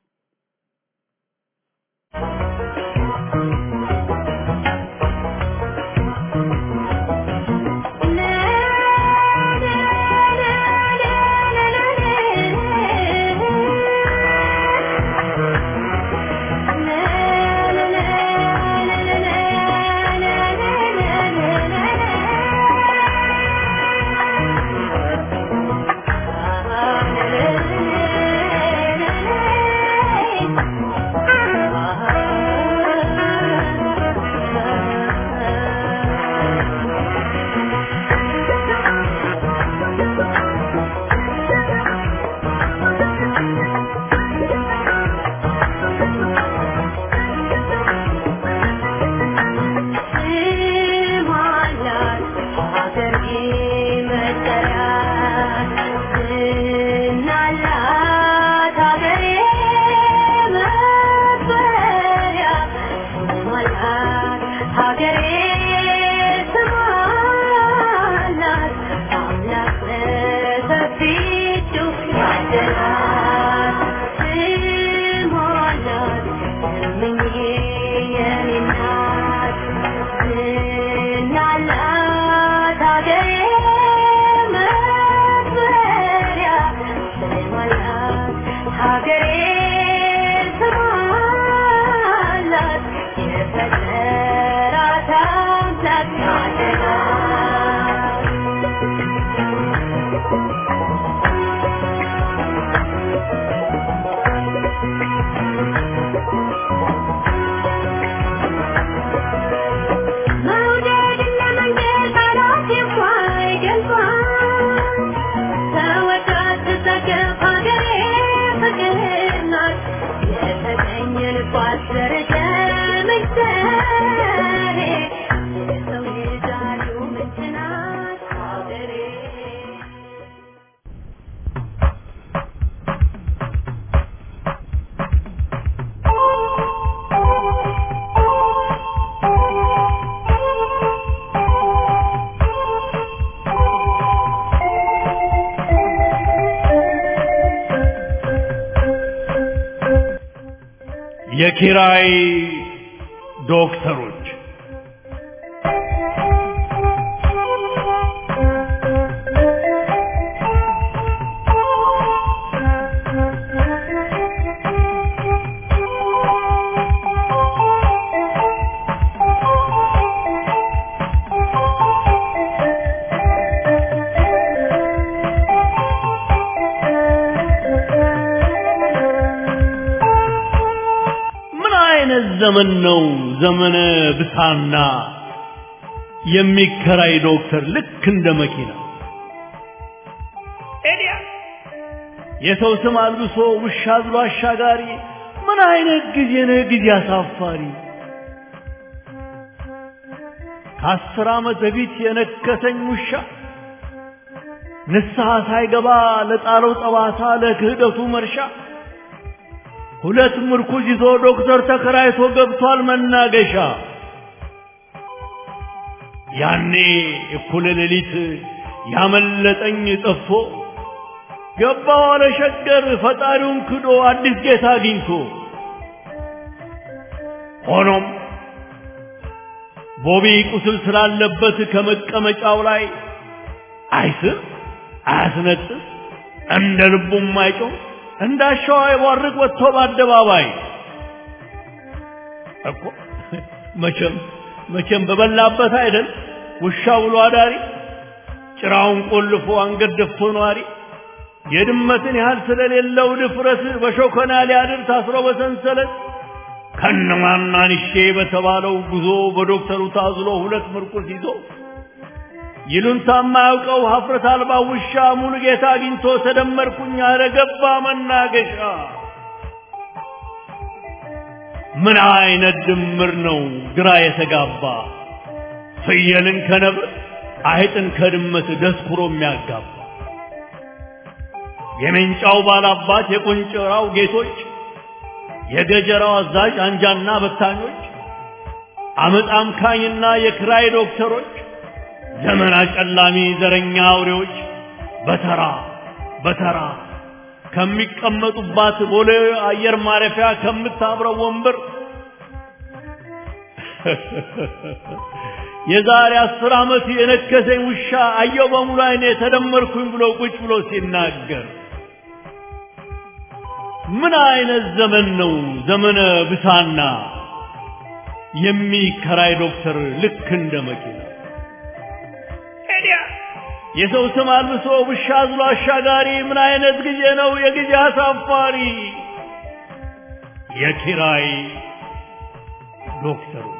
የኪራይ ዶክተሮች ዘመን ነው ዘመነ ብሳና የሚከራይ ዶክተር ልክ እንደ መኪና ኤዲያ የሰው ስም አልብሶ ውሻ ብሎ አሻጋሪ ምን አይነት ጊዜ ነው ጊዜ አሳፋሪ ከአስር ዓመት በፊት የነከሰኝ ውሻ ንስሐ ሳይገባ ለጣለው ጠባሳ ለክህደቱ መርሻ ሁለት ምርኩዝ ይዞ ዶክተር ተከራይቶ ገብቷል መናገሻ ያኔ እኩለ ሌሊት ያመለጠኝ ጠፍቶ ገባ ዋለ ሸገር ፈጣሪውን ክዶ አዲስ ጌታ አግኝቶ ሆኖም ቦቢ ቁስል ስላለበት ከመቀመጫው ላይ አይስም አያስነጥስ እንደ ልቡም አይጮህ እንዳሻው አይቧርቅ ወጥቶ በአደባባይ እኮ መቼም መቼም በበላበት አይደል ውሻ ብሎ አዳሪ ጭራውን ቆልፎ አንገት ደፍቶ ነዋሪ የድመትን ያህል ስለሌለው ድፍረት በሾከና ሊያድር ታስሮ በሰንሰለት ከነማናንሼ በተባለው ጉዞ በዶክተሩ ታዝሎ ሁለት ምርኩስ ይዞ ይሉንታ የማያውቀው ሀፍረት አልባ ውሻ ሙሉ ጌታ አግኝቶ ተደመርኩኝ አለ ገባ መናገሻ። ምን አይነት ድምር ነው ግራ የተጋባ ፍየልን ከነብር አይጥን ከድመት ደስኩሮ የሚያጋባ የሜንጫው ባላባት የቆንጨራው ጌቶች የገጀራው አዛዥ አንጃና በታኞች አመፅ አምካኝና የክራይ ዶክተሮች ዘመን አጨላሚ ዘረኛ አውሬዎች በተራ በተራ ከሚቀመጡባት ቦሌ አየር ማረፊያ ከምታብረው ወንበር የዛሬ አስር ዓመት የነከሰኝ ውሻ አየው በሙሉ አይኔ ተደመርኩኝ ብሎ ቁጭ ብሎ ሲናገር ምን አይነት ዘመን ነው ዘመነ ብሳና የሚከራይ ዶክተር ልክ እንደ መኪና የሰው ስም አልብሶ ውሻ አዝሎ አሻጋሪ ምን አይነት ጊዜ ነው የጊዜ አሳፋሪ የኪራይ ዶክተሮች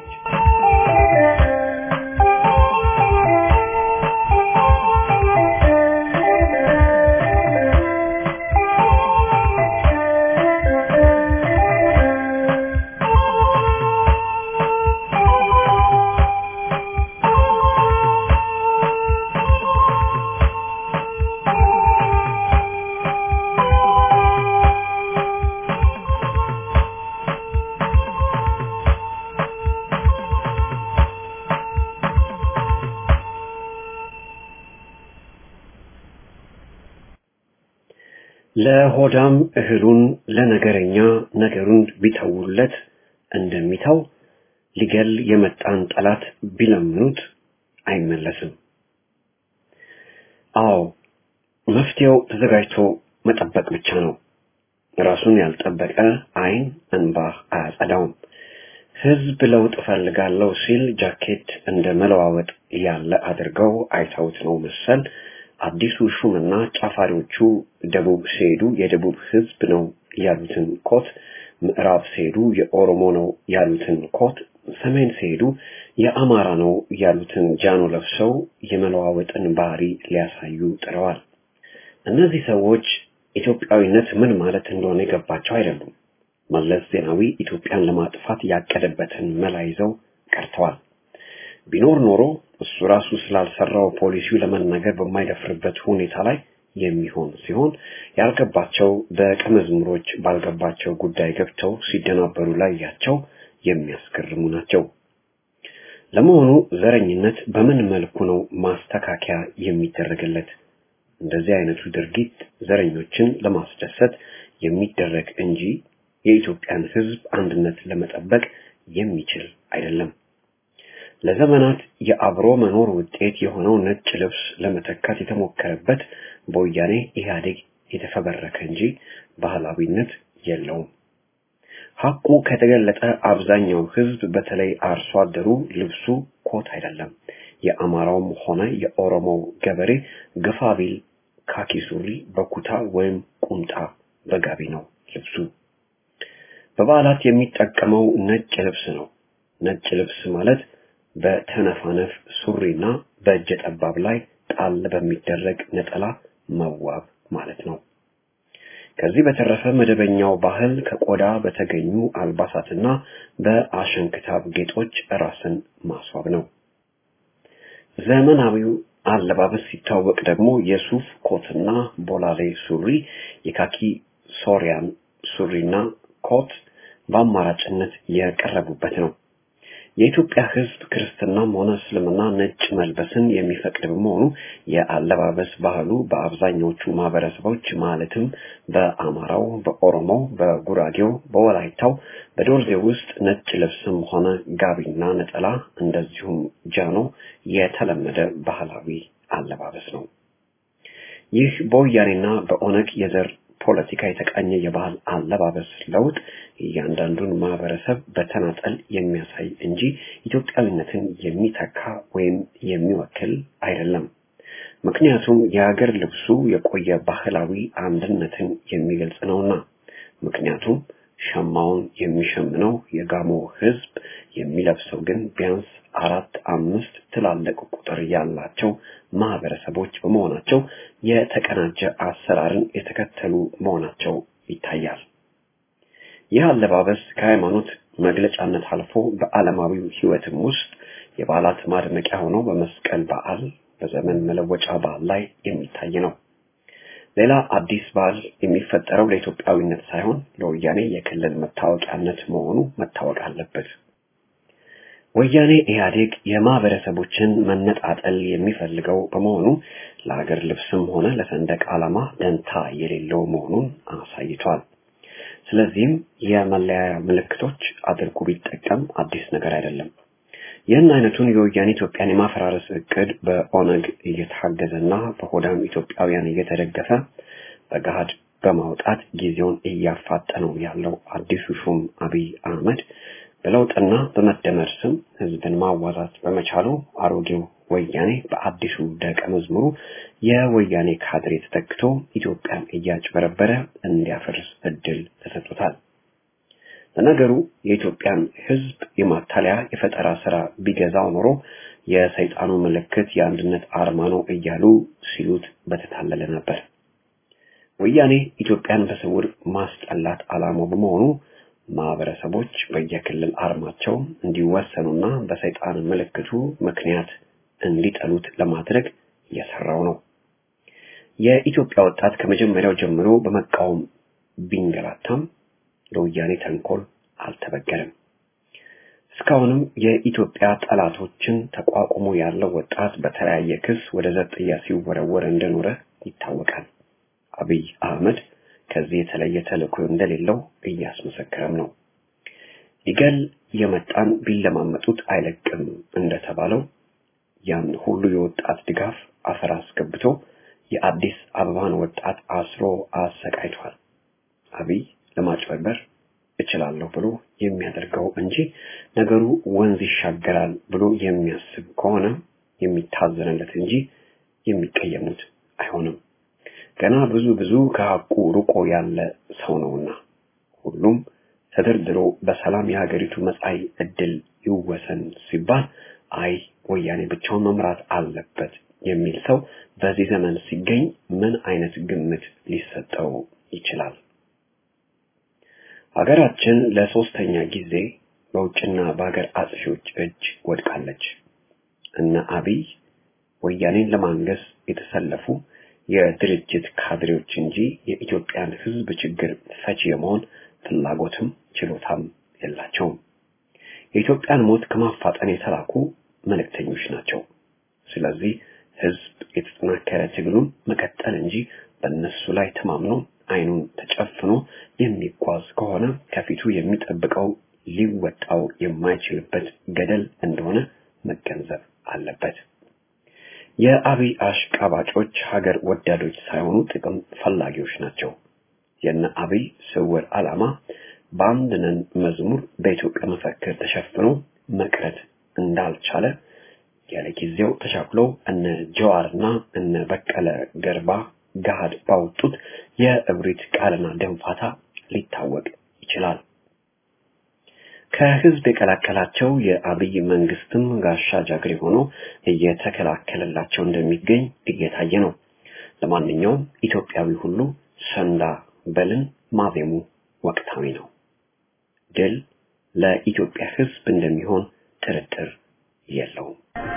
ለሆዳም እህሉን ለነገረኛ ነገሩን ቢተውለት እንደሚተው ሊገል የመጣን ጠላት ቢለምኑት አይመለስም። አዎ መፍትሄው ተዘጋጅቶ መጠበቅ ብቻ ነው። ራሱን ያልጠበቀ አይን እንባ አያጸዳውም። ህዝብ ለውጥ እፈልጋለሁ ሲል ጃኬት እንደ መለዋወጥ ያለ አድርገው አይተውት ነው መሰል አዲሱ ሹምና ጫፋሪዎቹ ደቡብ ሲሄዱ የደቡብ ህዝብ ነው ያሉትን ኮት፣ ምዕራብ ሲሄዱ የኦሮሞ ነው ያሉትን ኮት፣ ሰሜን ሲሄዱ የአማራ ነው ያሉትን ጃኖ ለብሰው የመለዋወጥን ባህሪ ሊያሳዩ ጥረዋል። እነዚህ ሰዎች ኢትዮጵያዊነት ምን ማለት እንደሆነ የገባቸው አይደሉም። መለስ ዜናዊ ኢትዮጵያን ለማጥፋት ያቀደበትን መላ ይዘው ቀርተዋል። ቢኖር ኖሮ እሱ ራሱ ስላልሰራው ፖሊሲው ለመናገር በማይደፍርበት ሁኔታ ላይ የሚሆን ሲሆን ያልገባቸው ደቀ መዝሙሮች ባልገባቸው ጉዳይ ገብተው ሲደናበሩ ላያቸው የሚያስገርሙ ናቸው። ለመሆኑ ዘረኝነት በምን መልኩ ነው ማስተካከያ የሚደረግለት? እንደዚህ አይነቱ ድርጊት ዘረኞችን ለማስደሰት የሚደረግ እንጂ የኢትዮጵያን ሕዝብ አንድነት ለመጠበቅ የሚችል አይደለም። ለዘመናት የአብሮ መኖር ውጤት የሆነው ነጭ ልብስ ለመተካት የተሞከረበት በወያኔ ኢህአዴግ የተፈበረከ እንጂ ባህላዊነት የለውም። ሐቁ ከተገለጠ አብዛኛው ህዝብ በተለይ አርሶ አደሩ ልብሱ ኮት አይደለም። የአማራውም ሆነ የኦሮሞው ገበሬ ግፋ ቢል ካኪ ሱሪ በኩታ ወይም ቁምጣ በጋቢ ነው ልብሱ። በበዓላት የሚጠቀመው ነጭ ልብስ ነው። ነጭ ልብስ ማለት በተነፋነፍ ሱሪና በእጀ ጠባብ ላይ ጣል በሚደረግ ነጠላ መዋብ ማለት ነው። ከዚህ በተረፈ መደበኛው ባህል ከቆዳ በተገኙ አልባሳትና በአሸንክታብ ጌጦች ራስን ማስዋብ ነው። ዘመናዊው አለባበስ ሲታወቅ ደግሞ የሱፍ ኮትና ቦላሌ ሱሪ፣ የካኪ ሶሪያን ሱሪና ኮት በአማራጭነት የቀረቡበት ነው። የኢትዮጵያ ሕዝብ ክርስትናም ሆነ እስልምና ነጭ መልበስን የሚፈቅድ በመሆኑ የአለባበስ ባህሉ በአብዛኞቹ ማህበረሰቦች ማለትም በአማራው፣ በኦሮሞው፣ በጉራጌው፣ በወላይታው፣ በዶርዜ ውስጥ ነጭ ልብስም ሆነ ጋቢና ነጠላ እንደዚሁም ጃኖ የተለመደ ባህላዊ አለባበስ ነው። ይህ በወያኔና በኦነግ የዘር ፖለቲካ የተቃኘ የባህል አለባበስ ለውጥ እያንዳንዱን ማህበረሰብ በተናጠል የሚያሳይ እንጂ ኢትዮጵያዊነትን የሚተካ ወይም የሚወክል አይደለም። ምክንያቱም የሀገር ልብሱ የቆየ ባህላዊ አንድነትን የሚገልጽ ነውና። ምክንያቱም ሸማውን የሚሸምነው የጋሞ ህዝብ የሚለብሰው ግን ቢያንስ አራት አምስት ትላልቅ ቁጥር ያላቸው ማህበረሰቦች በመሆናቸው የተቀናጀ አሰራርን የተከተሉ መሆናቸው ይታያል። ይህ አለባበስ ከሃይማኖት መግለጫነት አልፎ በዓለማዊው ህይወትም ውስጥ የበዓላት ማድመቂያ ሆኖ በመስቀል በዓል፣ በዘመን መለወጫ በዓል ላይ የሚታይ ነው። ሌላ አዲስ በዓል የሚፈጠረው ለኢትዮጵያዊነት ሳይሆን ለወያኔ የክልል መታወቂያነት መሆኑ መታወቅ አለበት። ወያኔ ኢህአዴግ የማህበረሰቦችን መነጣጠል የሚፈልገው በመሆኑ ለሀገር ልብስም ሆነ ለሰንደቅ ዓላማ ደንታ የሌለው መሆኑን አሳይቷል። ስለዚህም የመለያያ ምልክቶች አድርጎ ቢጠቀም አዲስ ነገር አይደለም። ይህን አይነቱን የወያኔ ኢትዮጵያን የማፈራረስ እቅድ በኦነግ እየታገዘና በሆዳም ኢትዮጵያውያን እየተደገፈ በገሃድ በማውጣት ጊዜውን እያፋጠነው ያለው አዲሱ ሹም አብይ አህመድ በለውጥና በመደመር ስም ህዝብን ማዋዛት በመቻሉ አሮጌው ወያኔ በአዲሱ ደቀ መዝሙሩ የወያኔ ካድሬ ተተክቶ ኢትዮጵያን እያጭበረበረ እንዲያፈርስ እድል ተሰጥቶታል። ለነገሩ የኢትዮጵያን ህዝብ የማታለያ የፈጠራ ስራ ቢገዛው ኖሮ የሰይጣኑ ምልክት የአንድነት አርማ ነው እያሉ ሲሉት በተታለለ ነበር። ወያኔ ኢትዮጵያን በስውር ማስጠላት ዓላማው በመሆኑ ማህበረሰቦች በየክልል አርማቸው እንዲወሰኑና በሰይጣን ምልክቱ ምክንያት እንዲጠሉት ለማድረግ እየሰራው ነው። የኢትዮጵያ ወጣት ከመጀመሪያው ጀምሮ በመቃወም ቢንገላታም ለወያኔ ተንኮል አልተበገረም። እስካሁንም የኢትዮጵያ ጠላቶችን ተቋቁሞ ያለው ወጣት በተለያየ ክስ ወደ ዘብጥያ ሲወረወር እንደኖረ ይታወቃል። አብይ አህመድ ከዚህ የተለየ ተልእኮ እንደሌለው እያስመሰከረም ነው። ሊገል የመጣን ቢለማመጡት አይለቅም እንደተባለው ያን ሁሉ የወጣት ድጋፍ አፈር አስገብቶ የአዲስ አበባን ወጣት አስሮ አሰቃይቷል። አብይ ለማጭበርበር እችላለሁ ብሎ የሚያደርገው እንጂ ነገሩ ወንዝ ይሻገራል ብሎ የሚያስብ ከሆነ የሚታዘንለት እንጂ የሚቀየሙት አይሆንም። ገና ብዙ ብዙ ከሐቁ ርቆ ያለ ሰው ነውና ሁሉም ተደርድሮ በሰላም የሀገሪቱ መጻኢ ዕድል ይወሰን ሲባል አይ ወያኔ ብቻውን መምራት አለበት የሚል ሰው በዚህ ዘመን ሲገኝ ምን አይነት ግምት ሊሰጠው ይችላል? ሀገራችን ለሶስተኛ ጊዜ በውጭና በሀገር አጥፊዎች እጅ ወድቃለች። እነ አብይ ወያኔን ለማንገስ የተሰለፉ የድርጅት ካድሬዎች እንጂ የኢትዮጵያን ሕዝብ ችግር ፈቺ የመሆን ፍላጎትም ችሎታም የላቸውም። የኢትዮጵያን ሞት ከማፋጠን የተላኩ መልእክተኞች ናቸው። ስለዚህ ሕዝብ የተጠናከረ ትግሉን መቀጠል እንጂ በእነሱ ላይ ተማምኖ አይኑን ተጨፍኖ የሚጓዝ ከሆነ ከፊቱ የሚጠብቀው ሊወጣው የማይችልበት ገደል እንደሆነ መገንዘብ አለበት። የአብይ አሽቃባጮች ሀገር ወዳዶች ሳይሆኑ ጥቅም ፈላጊዎች ናቸው። የነ አብይ ስውር ዓላማ በአንድ ነን መዝሙር በኢትዮጵያ መፈክር ተሸፍኖ መቅረት እንዳልቻለ ያለ ጊዜው ተሻክሎ እነ ጀዋርና እነ በቀለ ገርባ ገሃድ ባወጡት የእብሪት ቃልና ደንፋታ ሊታወቅ ይችላል። ከህዝብ የቀላቀላቸው የአብይ መንግስትም ጋሻ ጃግሬ ሆኖ እየተከላከለላቸው እንደሚገኝ እየታየ ነው። ለማንኛውም ኢትዮጵያዊ ሁሉ ሰንዳ በልን ማዜሙ ወቅታዊ ነው። ድል ለኢትዮጵያ ህዝብ እንደሚሆን ጥርጥር የለውም።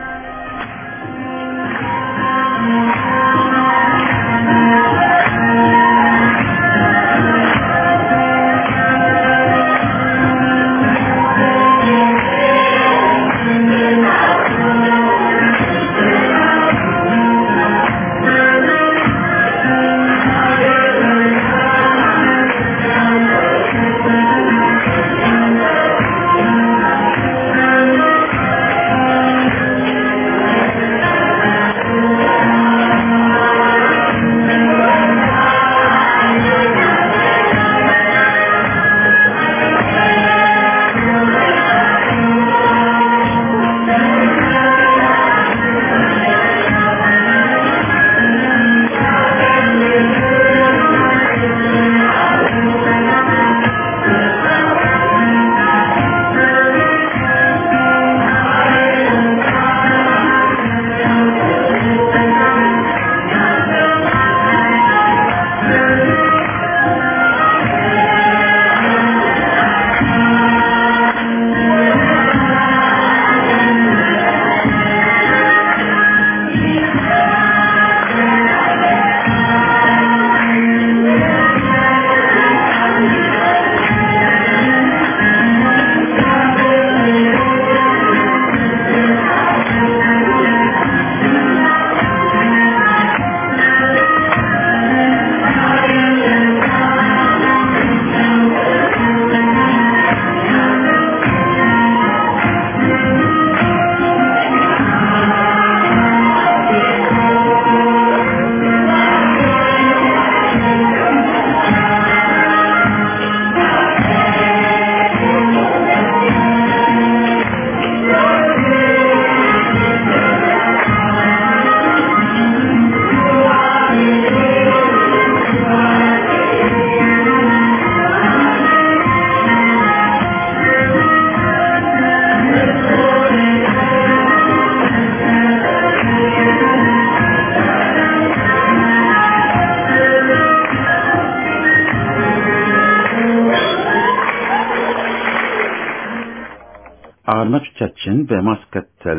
አድማጮቻችን በማስከተል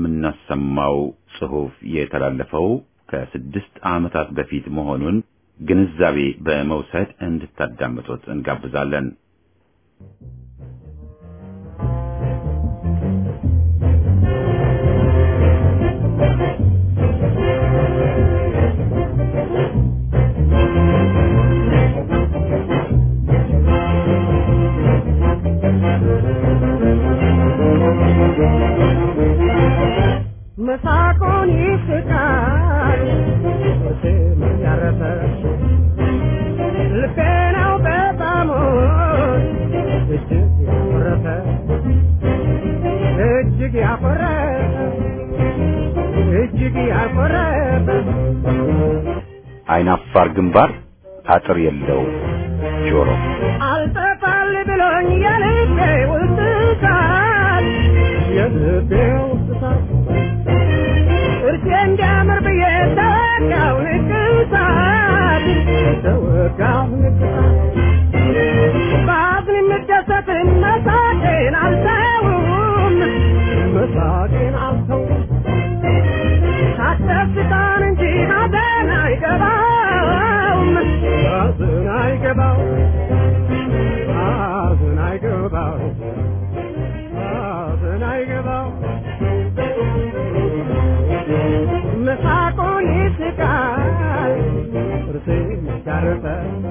የምናሰማው ጽሑፍ የተላለፈው ከስድስት ዓመታት በፊት መሆኑን ግንዛቤ በመውሰድ እንድታዳምጡት እንጋብዛለን። መሳቁን ይስቃል ስም ያረፈ ልቤ ነው በጣሙን እጅግ ያኮረፈ እጅግ ያኮረፈ እጅግ ያኮረፈ አይናፋር ግንባር አጥር የለው ጆሮ አልጠፋል ብሎኝ የልቤ ውስጥ እሳት የልቤ ውስጥ እሳት እርሴ እንዲያምር ብዬ ተወጋው ንቅሳት ተወጋው ንቅሳት ባዝን የምደሰትን መሳቄን አልተውም መሳቄን አልተውም ሳትደስታን እንጂ ማዘን አይገባውም ማዘን አይገባውም ማዘን አይገባውም ማዘን አይገባውም መሳቁን ይስቃል ጥርሴ ያረፈ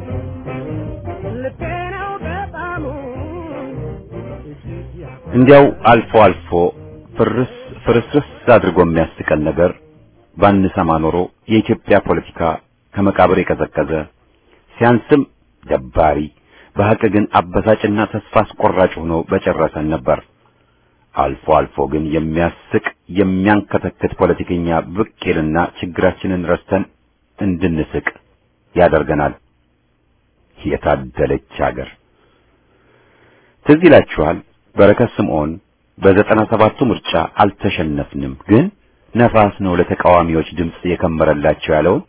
ልቤ ነው በጣሙ እጅግ ያኮ- እንዲያው አልፎ አልፎ ፍርስ ፍርስርስ አድርጎ የሚያስቀን ነገር ባንሰማ ኖሮ የኢትዮጵያ ፖለቲካ ከመቃብር የቀዘቀዘ ሲያንስም ደባሪ በሐቅ ግን አበሳጭና ተስፋ አስቆራጭ ሆኖ በጨረሰን ነበር። አልፎ አልፎ ግን የሚያስቅ የሚያንከተክት ፖለቲከኛ ብቅ ይልና ችግራችንን ረስተን እንድንስቅ ያደርገናል። የታደለች ሀገር። ትዝ ይላችኋል በረከት ስምዖን በዘጠና ሰባቱ ምርጫ አልተሸነፍንም፣ ግን ነፋስ ነው ለተቃዋሚዎች ድምፅ የከመረላቸው ያለውን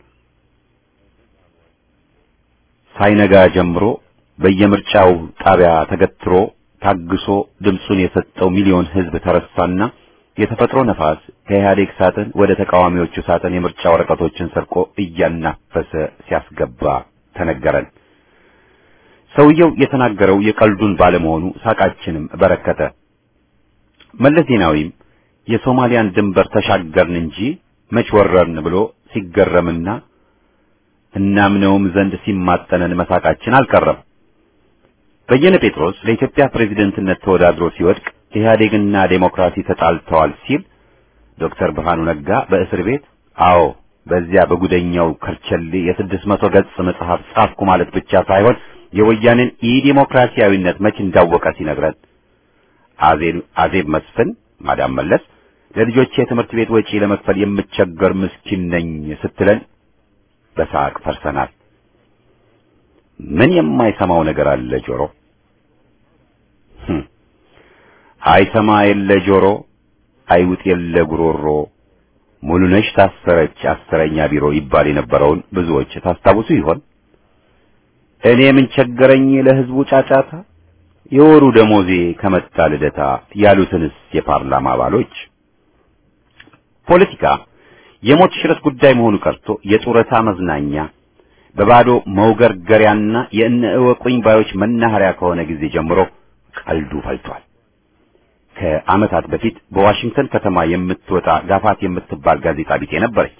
ሳይነጋ ጀምሮ በየምርጫው ጣቢያ ተገትሮ ታግሶ ድምፁን የሰጠው ሚሊዮን ሕዝብ ተረሳና የተፈጥሮ ነፋስ ከኢህአዴግ ሳጥን ወደ ተቃዋሚዎቹ ሳጥን የምርጫ ወረቀቶችን ሰርቆ እያናፈሰ ሲያስገባ ተነገረን። ሰውየው የተናገረው የቀልዱን ባለመሆኑ ሳቃችንም በረከተ። መለስ ዜናዊም የሶማሊያን ድንበር ተሻገርን እንጂ መች ወረርን ብሎ ሲገረምና እናምነውም ዘንድ ሲማጠነን መሳቃችን አልቀረም። በየነ ጴጥሮስ ለኢትዮጵያ ፕሬዝደንትነት ተወዳድሮ ሲወድቅ ኢህአዴግና ዴሞክራሲ ተጣልተዋል ሲል ዶክተር ብርሃኑ ነጋ በእስር ቤት አዎ በዚያ በጉደኛው ከርቸሌ የስድስት መቶ ገጽ መጽሐፍ ጻፍኩ ማለት ብቻ ሳይሆን የወያኔን ኢዲሞክራሲያዊነት መች እንዳወቀ ሲነግረን አዜብ አዜብ መስፍን ማዳም መለስ ለልጆቼ የትምህርት ቤት ወጪ ለመክፈል የምቸገር ምስኪን ነኝ ስትለን በሳቅ ፈርሰናል። ምን የማይሰማው ነገር አለ ጆሮ? አይሰማ የለ ጆሮ፣ አይውጥ የለ ጉሮሮ፣ ሙሉነሽ ታሰረች አስረኛ ቢሮ ይባል የነበረውን ብዙዎች ታስታውሱ ይሆን? እኔ ምን ቸገረኝ ለህዝቡ ጫጫታ፣ የወሩ ደሞዜ ከመጣ ልደታ ያሉትንስ የፓርላማ አባሎች ፖለቲካ የሞት ሽረት ጉዳይ መሆኑ ቀርቶ የጡረታ መዝናኛ በባዶ መውገርገሪያና የእነ እወቁኝ ባዮች መናኸሪያ ከሆነ ጊዜ ጀምሮ ቀልዱ ፈልቷል። ከዓመታት በፊት በዋሽንግተን ከተማ የምትወጣ ጋፋት የምትባል ጋዜጣ ቢጤ ነበረች።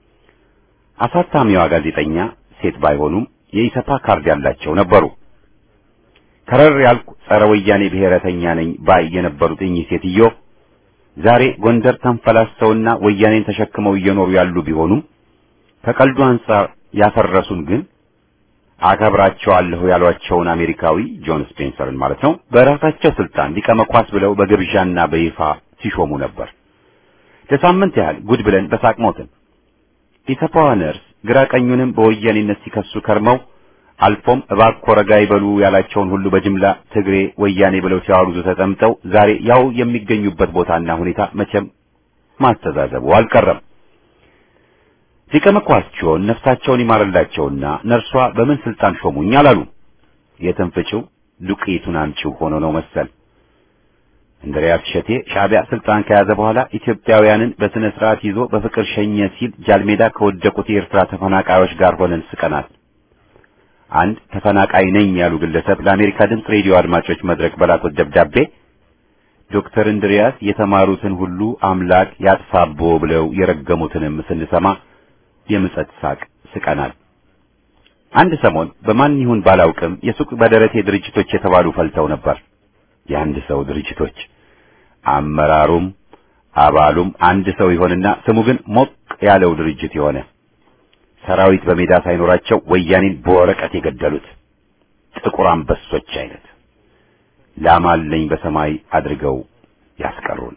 አሳታሚዋ ጋዜጠኛ ሴት ባይሆኑም የኢሰፓ ካርድ ያላቸው ነበሩ። ከረር ያልኩ ጸረ ወያኔ ብሔረተኛ ነኝ ባይ የነበሩት እኚህ ሴትዮ ዛሬ ጎንደር ተንፈላሰውና ወያኔን ተሸክመው እየኖሩ ያሉ ቢሆኑም ከቀልዱ አንጻር ያፈረሱን ግን አከብራቸዋለሁ ያሏቸውን አሜሪካዊ ጆን ስፔንሰርን ማለት ነው በራሳቸው ስልጣን ሊቀ መኳስ ብለው በግብዣና በይፋ ሲሾሙ ነበር። ለሳምንት ያህል ጉድ ብለን በሳቅ ሞትን። ኢሰፓዋ ነርስ ግራ ቀኙንም በወያኔነት ሲከሱ ከርመው አልፎም እባክዎ ረጋ ይበሉ ያላቸውን ሁሉ በጅምላ ትግሬ ወያኔ ብለው ሲያወሩዙ ተጠምጠው ዛሬ ያው የሚገኙበት ቦታና ሁኔታ መቼም ማስተዛዘቡ አልቀረም። ሊቀ መኳስቸውን ነፍሳቸውን ይማርላቸውና ነርሷ በምን ስልጣን ሾሙኝ አላሉ። የትንፍጭው ዱቄቱን አምጪው ሆኖ ነው መሰል። እንድሪያስ ሸቴ ሻዕቢያ ስልጣን ከያዘ በኋላ ኢትዮጵያውያንን በስነ ስርዓት ይዞ በፍቅር ሸኘ ሲል ጃልሜዳ ከወደቁት የኤርትራ ተፈናቃዮች ጋር ሆነን ስቀናል። አንድ ተፈናቃይ ነኝ ያሉ ግለሰብ ለአሜሪካ ድምፅ ሬዲዮ አድማጮች መድረክ በላኩት ደብዳቤ ዶክተር እንድሪያስ የተማሩትን ሁሉ አምላክ ያጥፋቦ ብለው የረገሙትንም ስንሰማ የምጸት ሳቅ ስቀናል። አንድ ሰሞን በማን ይሁን ባላውቅም የሱቅ በደረቴ ድርጅቶች የተባሉ ፈልተው ነበር። የአንድ ሰው ድርጅቶች አመራሩም አባሉም አንድ ሰው ይሆንና ስሙ ግን ሞቅ ያለው ድርጅት የሆነ ሰራዊት በሜዳ ሳይኖራቸው ወያኔን በወረቀት የገደሉት ጥቁር አንበሶች አይነት ላማለኝ በሰማይ አድርገው ያስቀሩን።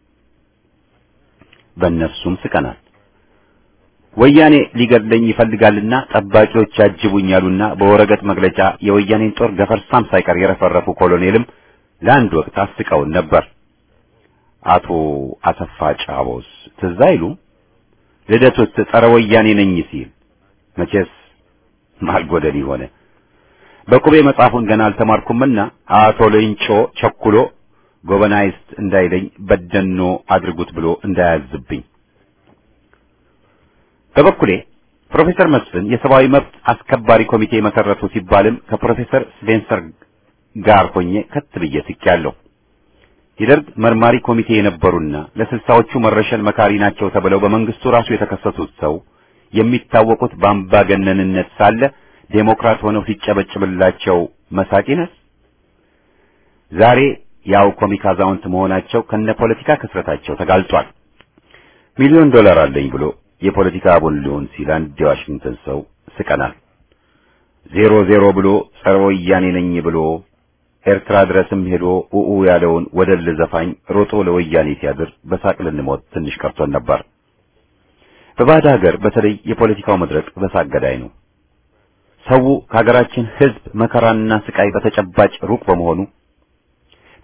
በእነሱም ስቀናል። ወያኔ ሊገድለኝ ይፈልጋልና ጠባቂዎች ያጅቡኝ ያሉና በወረቀት መግለጫ የወያኔን ጦር ገፈርሳም ሳይቀር የረፈረፉ ኮሎኔልም ለአንድ ወቅት አስቀውን ነበር። አቶ አሰፋ ጫቦስ ትዝ አይሉም? ልደቱስ ጸረ ወያኔ ነኝ ሲል መቼስ ማልጎደል ሆነ። በቁቤ መጽሐፉን ገና አልተማርኩምና አቶ ሌንጮ ቸኩሎ ጎበናይስት እንዳይለኝ በደኖ አድርጉት ብሎ እንዳያዝብኝ። በበኩሌ ፕሮፌሰር መስፍን የሰብአዊ መብት አስከባሪ ኮሚቴ መሰረቱ ሲባልም ከፕሮፌሰር ስፔንሰር ጋር ሆኜ ከት ብዬ ስቄያለሁ። የደርግ መርማሪ ኮሚቴ የነበሩና ለስልሳዎቹ መረሸን መካሪ ናቸው ተብለው በመንግስቱ ራሱ የተከሰሱት ሰው የሚታወቁት በአምባገነንነት ሳለ ዴሞክራት ሆነው ሲጨበጭብላቸው መሳቂነስ ዛሬ ያው ኮሚክ አዛውንት መሆናቸው ከነ ፖለቲካ ክስረታቸው ተጋልጧል። ሚሊዮን ዶላር አለኝ ብሎ የፖለቲካ አቦል ሊሆን ሲል አንድ የዋሽንግተን ሰው ስቀናል። ዜሮ ዜሮ ብሎ ጸረ ወያኔ ነኝ ብሎ ኤርትራ ድረስም ሄዶ ኡኡ ያለውን ወደል ዘፋኝ ሮጦ ለወያኔ ሲያድር በሳቅ ልንሞት ትንሽ ቀርቶን ነበር። በባዕድ ሀገር በተለይ የፖለቲካው መድረክ በሳቅ ገዳይ ነው። ሰው ከሀገራችን ሕዝብ መከራና ስቃይ በተጨባጭ ሩቅ በመሆኑ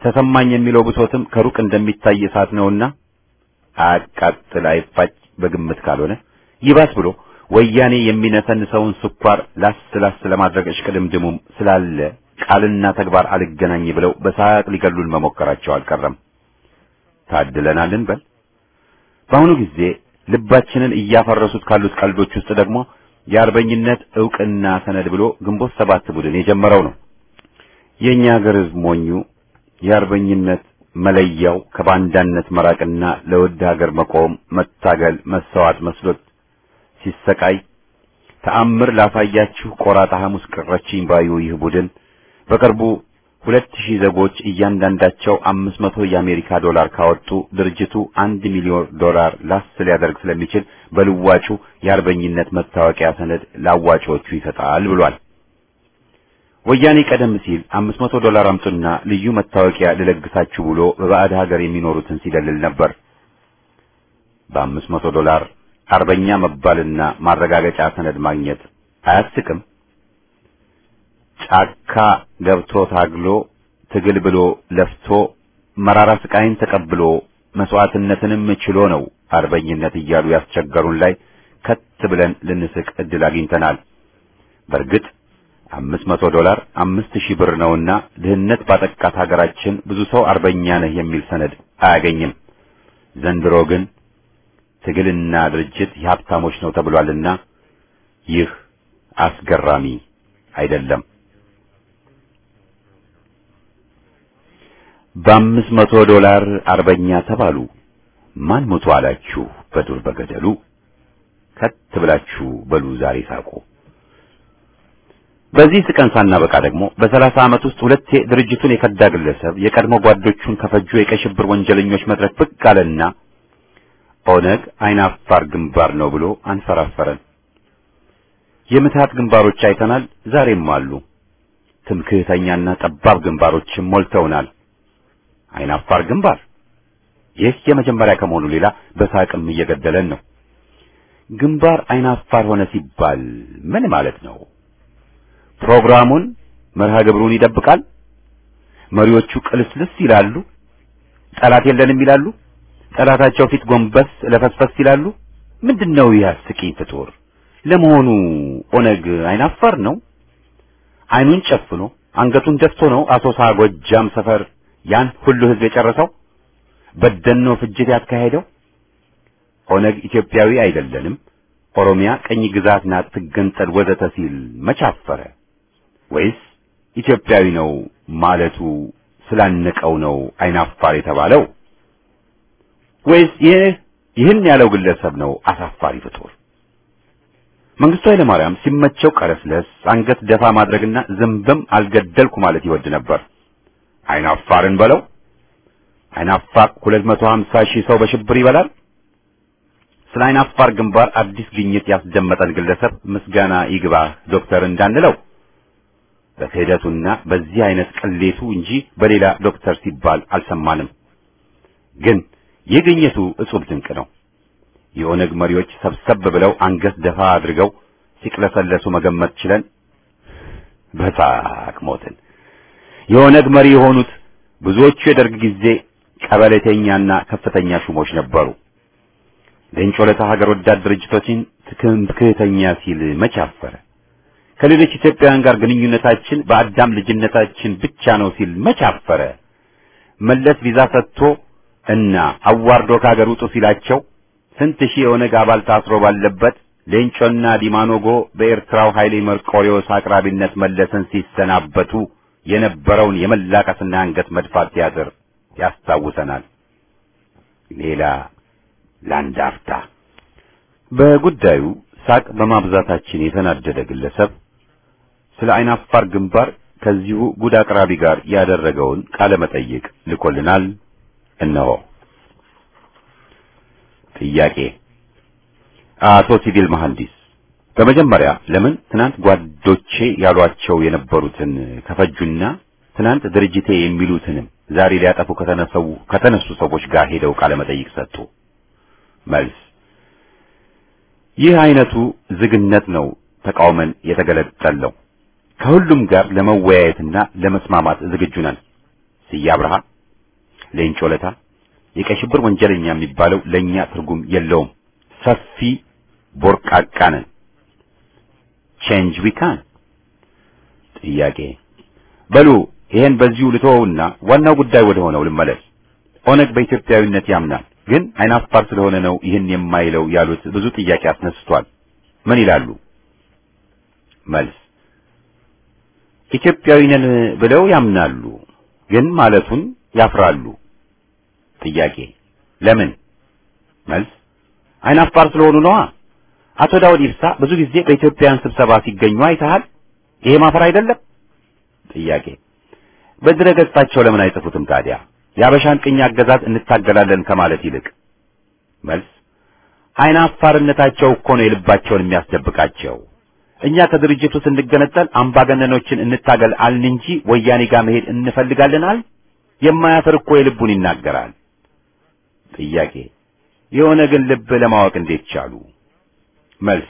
ተሰማኝ የሚለው ብሶትም ከሩቅ እንደሚታይ እሳት ነውና አያቃጥል አይፋጭ በግምት ካልሆነ ይባስ ብሎ ወያኔ የሚነሰንሰውን ስኳር ላስ ላስ ለማድረግ እሽቅድምድሙም ስላለ ቃልና ተግባር አልገናኝ ብለው በሳቅ ሊገሉን መሞከራቸው አልቀረም። ታድለናል እንበል። በአሁኑ ጊዜ ልባችንን እያፈረሱት ካሉት ቀልዶች ውስጥ ደግሞ የአርበኝነት ዕውቅና ሰነድ ብሎ ግንቦት ሰባት ቡድን የጀመረው ነው። የእኛ ሀገር ሕዝብ ሞኙ የአርበኝነት መለያው ከባንዳነት መራቅና ለውድ ሀገር መቆም፣ መታገል፣ መሰዋት መስሎት ሲሰቃይ ተአምር ላሳያችሁ ቆራጣ ሐሙስ ቀረችኝ ባዩ ይህ ቡድን በቅርቡ ሁለት ሺህ ዜጎች እያንዳንዳቸው አምስት መቶ የአሜሪካ ዶላር ካወጡ ድርጅቱ አንድ ሚሊዮን ዶላር ላስ ሊያደርግ ስለሚችል በልዋጩ የአርበኝነት መታወቂያ ሰነድ ለአዋጪዎቹ ይሰጣል ብሏል። ወያኔ ቀደም ሲል አምስት መቶ ዶላር አምጡና ልዩ መታወቂያ ልለግሳችሁ ብሎ በባዕድ ሀገር የሚኖሩትን ሲደልል ነበር። በአምስት መቶ ዶላር አርበኛ መባልና ማረጋገጫ ሰነድ ማግኘት አያስቅም? ጫካ ገብቶ ታግሎ ትግል ብሎ ለፍቶ መራራ ስቃይን ተቀብሎ መስዋዕትነትንም ችሎ ነው አርበኝነት እያሉ ያስቸገሩን ላይ ከት ብለን ልንስቅ እድል አግኝተናል። በእርግጥ አምስት መቶ ዶላር አምስት ሺህ ብር ነውና ድህነት ባጠቃት ሀገራችን ብዙ ሰው አርበኛ ነህ የሚል ሰነድ አያገኝም። ዘንድሮ ግን ትግልና ድርጅት የሀብታሞች ነው ተብሏልና ይህ አስገራሚ አይደለም። በአምስት መቶ ዶላር አርበኛ ተባሉ። ማን ሞቶ አላችሁ በዱር በገደሉ? ከት ብላችሁ በሉ ዛሬ ሳቁ። በዚህ ስቀን ሳናበቃ ደግሞ በሰላሳ ዓመት ውስጥ ሁለቴ ድርጅቱን የከዳ ግለሰብ የቀድሞ ጓዶቹን ከፈጁ የቀይ ሽብር ወንጀለኞች መድረክ ብቅ አለና ኦነግ አይን አፋር ግንባር ነው ብሎ አንፈራፈረን። የምትሃት ግንባሮች አይተናል፣ ዛሬም አሉ። ትምክህተኛና ጠባብ ግንባሮችም ሞልተውናል። አይን አፋር ግንባር ይህ የመጀመሪያ ከመሆኑ ሌላ በሳቅም እየገደለን ነው። ግንባር አይን አፋር ሆነ ሲባል ምን ማለት ነው? ፕሮግራሙን መርሃ ግብሩን ይደብቃል። መሪዎቹ ቅልስልስ ይላሉ። ጠላት የለንም ይላሉ። ጠላታቸው ፊት ጎንበስ ለፈስፈስ ይላሉ። ምንድነው ይህ አስቂኝ ፍጡር? ለመሆኑ ኦነግ አይናፋር ነው? አይኑን ጨፍኖ አንገቱን ደፍቶ ነው አሶሳ ጎጃም ሰፈር ያን ሁሉ ህዝብ የጨረሰው? በደኖ ፍጅት ያካሄደው? ኦነግ ኢትዮጵያዊ አይደለንም፣ ኦሮሚያ ቀኝ ግዛት ናት ትገንጠል ወዘተ ሲል መቻፈረ? ወይስ ኢትዮጵያዊ ነው ማለቱ ስላነቀው ነው አይናፋር የተባለው? ወይስ ይህ ይህን ያለው ግለሰብ ነው አሳፋሪ ፍጡር? መንግስቱ ኃይለማርያም ሲመቸው ቀለስለስ አንገት ደፋ ማድረግና ዝንብም አልገደልኩ ማለት ይወድ ነበር። አይናፋርን በለው አይናፋር 250 ሺህ ሰው በሽብር ይበላል። ስለ አይናፋር ግንባር አዲስ ግኝት ያስደመጠን ግለሰብ ምስጋና ይግባ ዶክተር እንዳንለው በክህደቱና በዚህ አይነት ቅሌቱ እንጂ በሌላ ዶክተር ሲባል አልሰማንም። ግን ይህ ግኝቱ እጹብ ድንቅ ነው። የኦነግ መሪዎች ሰብሰብ ብለው አንገት ደፋ አድርገው ሲቅለሰለሱ መገመት ችለን በሳቅ ሞትን። የኦነግ መሪ የሆኑት ብዙዎቹ የደርግ ጊዜ ቀበሌተኛና ከፍተኛ ሹሞች ነበሩ። ሌንጮ ለታ ሀገር ወዳድ ድርጅቶችን ትምክህተኛ ሲል መቼ አፈረ? ከሌሎች ኢትዮጵያውያን ጋር ግንኙነታችን በአዳም ልጅነታችን ብቻ ነው ሲል መቼ አፈረ? መለስ ቪዛ ሰጥቶ እና አዋርዶ ከሀገር ውጡ ሲላቸው ስንት ሺህ የኦነግ አባል ታስሮ ባለበት ሌንጮና ዲማኖጎ በኤርትራው ኃይሌ መርቆሪዎስ አቅራቢነት መለስን ሲሰናበቱ የነበረውን የመላቀስና አንገት መድፋት ቲያትር ያስታውሰናል። ሌላ ለአንድ አፍታ በጉዳዩ ሳቅ በማብዛታችን የተናደደ ግለሰብ ስለ አይናፋር ግንባር ከዚሁ ጉድ አቅራቢ ጋር ያደረገውን ቃለ መጠይቅ ልኮልናል። እነሆ። ጥያቄ አቶ ሲቪል መሐንዲስ በመጀመሪያ ለምን ትናንት ጓዶቼ ያሏቸው የነበሩትን ከፈጁና ትናንት ድርጅቴ የሚሉትንም ዛሬ ሊያጠፉ ከተነሰው ከተነሱ ሰዎች ጋር ሄደው ቃለ መጠይቅ ሰጡ? መልስ ይህ አይነቱ ዝግነት ነው ተቃውመን የተገለጠለው። ከሁሉም ጋር ለመወያየትና ለመስማማት ዝግጁ ነን። ስዬ አብርሃ ሌንጮ ለታ የቀይ ሽብር ወንጀለኛ የሚባለው ለኛ ትርጉም የለውም። ሰፊ ቦርቃቃ ነን። ቼንጅ ዊ ካን። ጥያቄ በሉ ይሄን በዚሁ ልተወውና ዋናው ጉዳይ ወደ ሆነው ልመለስ። ኦነግ በኢትዮጵያዊነት ያምናል፣ ግን አይናፋር ስለሆነ ነው ይህን የማይለው ያሉት ብዙ ጥያቄ አስነስቷል። ምን ይላሉ? መልስ ኢትዮጵያዊ ነን ብለው ያምናሉ፣ ግን ማለቱን ያፍራሉ። ጥያቄ ለምን? መልስ አይናፋር ስለሆኑ ነዋ። አቶ ዳውድ ኢብሳ ብዙ ጊዜ በኢትዮጵያውያን ስብሰባ ሲገኙ አይተሃል። ይሄ ማፈር አይደለም? ጥያቄ በድረ ገጻቸው ለምን አይጽፉትም ታዲያ? የአበሻን ቅኝ አገዛዝ እንታገላለን ከማለት ይልቅ። መልስ አይናፋርነታቸው እኮ ነው የልባቸውን የሚያስደብቃቸው። እኛ ከድርጅቱ ስንገነጠል አምባገነኖችን እንታገል አልን እንጂ ወያኔ ጋር መሄድ እንፈልጋለን አል የማያፍር እኮ የልቡን ይናገራል። ጥያቄ የሆነ ግን ልብ ለማወቅ እንዴት ቻሉ? መልስ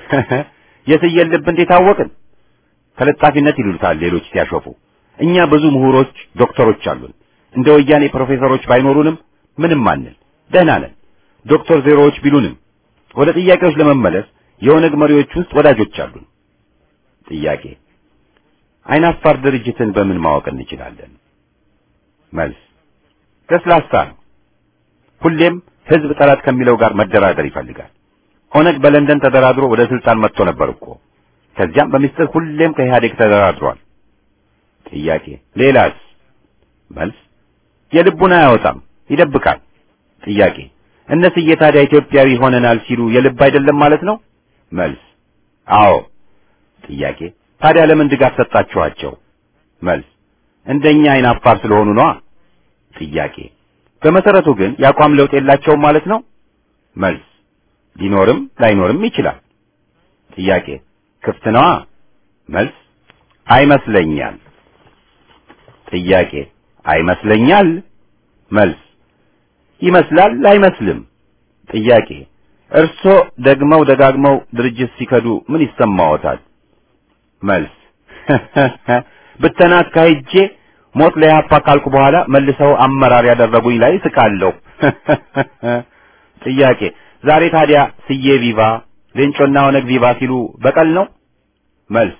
የትየን ልብ እንዴት አወቅን? ተለጣፊነት ይሉታል ሌሎች ሲያሾፉ። እኛ ብዙ ምሁሮች ዶክተሮች አሉን። እንደ ወያኔ ፕሮፌሰሮች ባይኖሩንም ምንም አንል፣ ደህና ነን። ዶክተር ዜሮዎች ቢሉንም ወደ ጥያቄዎች ለመመለስ የኦነግ መሪዎች ውስጥ ወዳጆች አሉን። ጥያቄ አይናፋር ድርጅትን በምን ማወቅ እንችላለን? መልስ ለስላሳ ነው። ሁሌም ህዝብ ጠላት ከሚለው ጋር መደራደር ይፈልጋል። ኦነግ በለንደን ተደራድሮ ወደ ስልጣን መጥቶ ነበር እኮ። ከዚያም በሚስጥር ሁሌም ከኢህአዴግ ተደራድሯል። ጥያቄ ሌላስ? መልስ የልቡን አያወጣም፣ ይደብቃል። ጥያቄ እነስዬ ታዲያ ኢትዮጵያዊ ሆነናል ሲሉ የልብ አይደለም ማለት ነው? መልስ አዎ። ጥያቄ ታዲያ ለምን ድጋፍ ሰጣችኋቸው? መልስ እንደኛ አይን አፋር ስለሆኑ ነዋ። ጥያቄ በመሰረቱ ግን የአቋም ለውጥ የላቸውም ማለት ነው? መልስ ሊኖርም ላይኖርም ይችላል። ጥያቄ ክፍት ነዋ። መልስ አይመስለኛል። ጥያቄ አይመስለኛል። መልስ ይመስላል አይመስልም። ጥያቄ እርሶ ደግመው ደጋግመው ድርጅት ሲከዱ ምን ይሰማዎታል? መልስ ብተና አካሂጄ ሞት ለያፓ ካልኩ በኋላ መልሰው አመራር ያደረጉኝ ላይ ስቃለሁ። ጥያቄ ዛሬ ታዲያ ስዬ ቪቫ ሌንጮና ኦነግ ቪቫ ሲሉ በቀል ነው? መልስ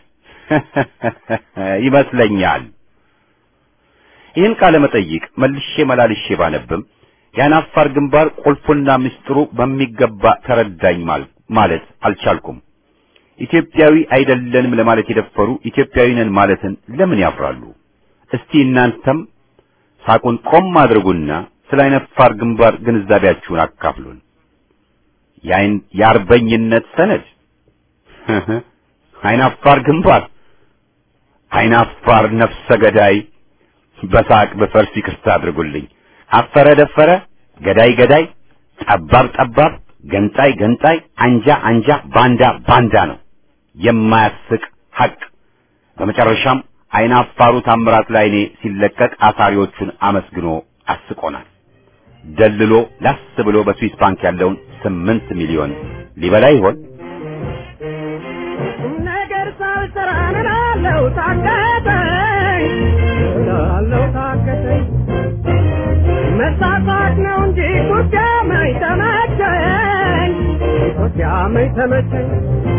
ይመስለኛል። ይህን ቃለ መጠይቅ መልሼ መላልሼ ባነብም የአናፋር ግንባር ቁልፉና ምስጢሩ በሚገባ ተረዳኝ ማለት አልቻልኩም። ኢትዮጵያዊ አይደለንም ለማለት የደፈሩ ኢትዮጵያዊ ነን ማለትን ለምን ያፍራሉ? እስቲ እናንተም ሳቁን ቆም አድርጉና ስለ አይናፋር ግንባር ግንዛቤያችሁን አካፍሉን። የአይን የአርበኝነት ሰነድ አይናፋር ግንባር አይናፋር ነፍሰ ገዳይ በሳቅ በፈርስ ይቅርታ አድርጉልኝ። አፈረ ደፈረ፣ ገዳይ ገዳይ፣ ጠባብ ጠባብ፣ ገንጣይ ገንጣይ፣ አንጃ አንጃ፣ ባንዳ ባንዳ ነው የማያስቅ ሐቅ። በመጨረሻም አይናፋሩ ታምራት ላይኔ ሲለቀቅ አሳሪዎቹን አመስግኖ አስቆናል። ደልሎ ላስ ብሎ በስዊስ ባንክ ያለውን ስምንት ሚሊዮን ሊበላ ይሆን? ነገር ሳልሰራ እላለሁ ታከተኝ እላለሁ ታከተኝ መሳሳት ነው እንጂ ጉዳመኝ ተመቸኝ ጉዳመኝ ተመቸኝ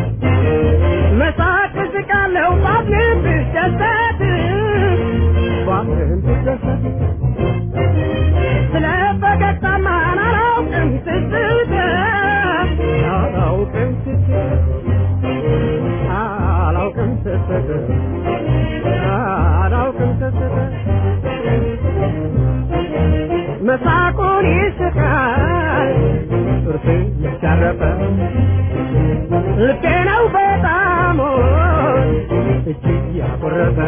መሳቅ እስቃለሁ ባፍንም ብደሰት ባፍንም ብደሰት ስለ ፈገግታማ አላውቅም ስስት አላውቅም ስስት አላውቅም ስስት አላውቅም ስስት መሳቁን ይስቃል ጥርስ ያሻረፈ ልቤ ነው በጣም እጅግ ያኮረፈ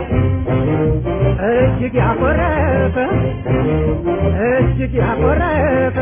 እጅግ ያኮረፈ እጅግ ያኮረፈ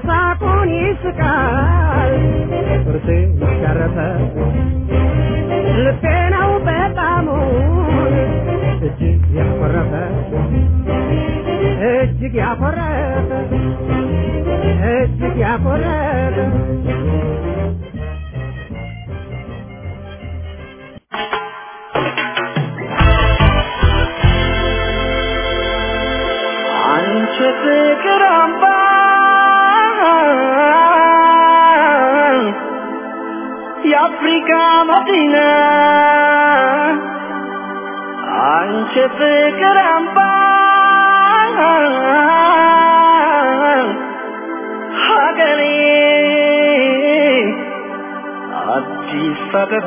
መሳቁን ይስቃል ጥርሴ ያሻረፈ ልቤ ነው በጣሙ እጅግ ያኮረፈ እጅግ ያኮረፈ እጅግ ያኮረፈ አንቺ ፍቅር አምባ የአፍሪካ መዲና አንቺ ፍቅር አምባ ሀገሬ አዲስ አበባ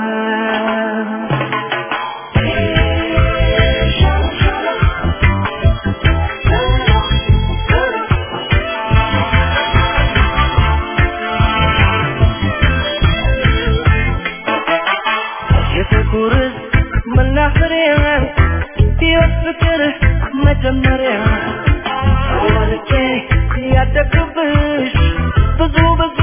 የፍቅር መናኸሪያ ሕይወት ፍቅር መጀመሪያ ወልጄ ያደግኩብሽ ብዙ ብዙ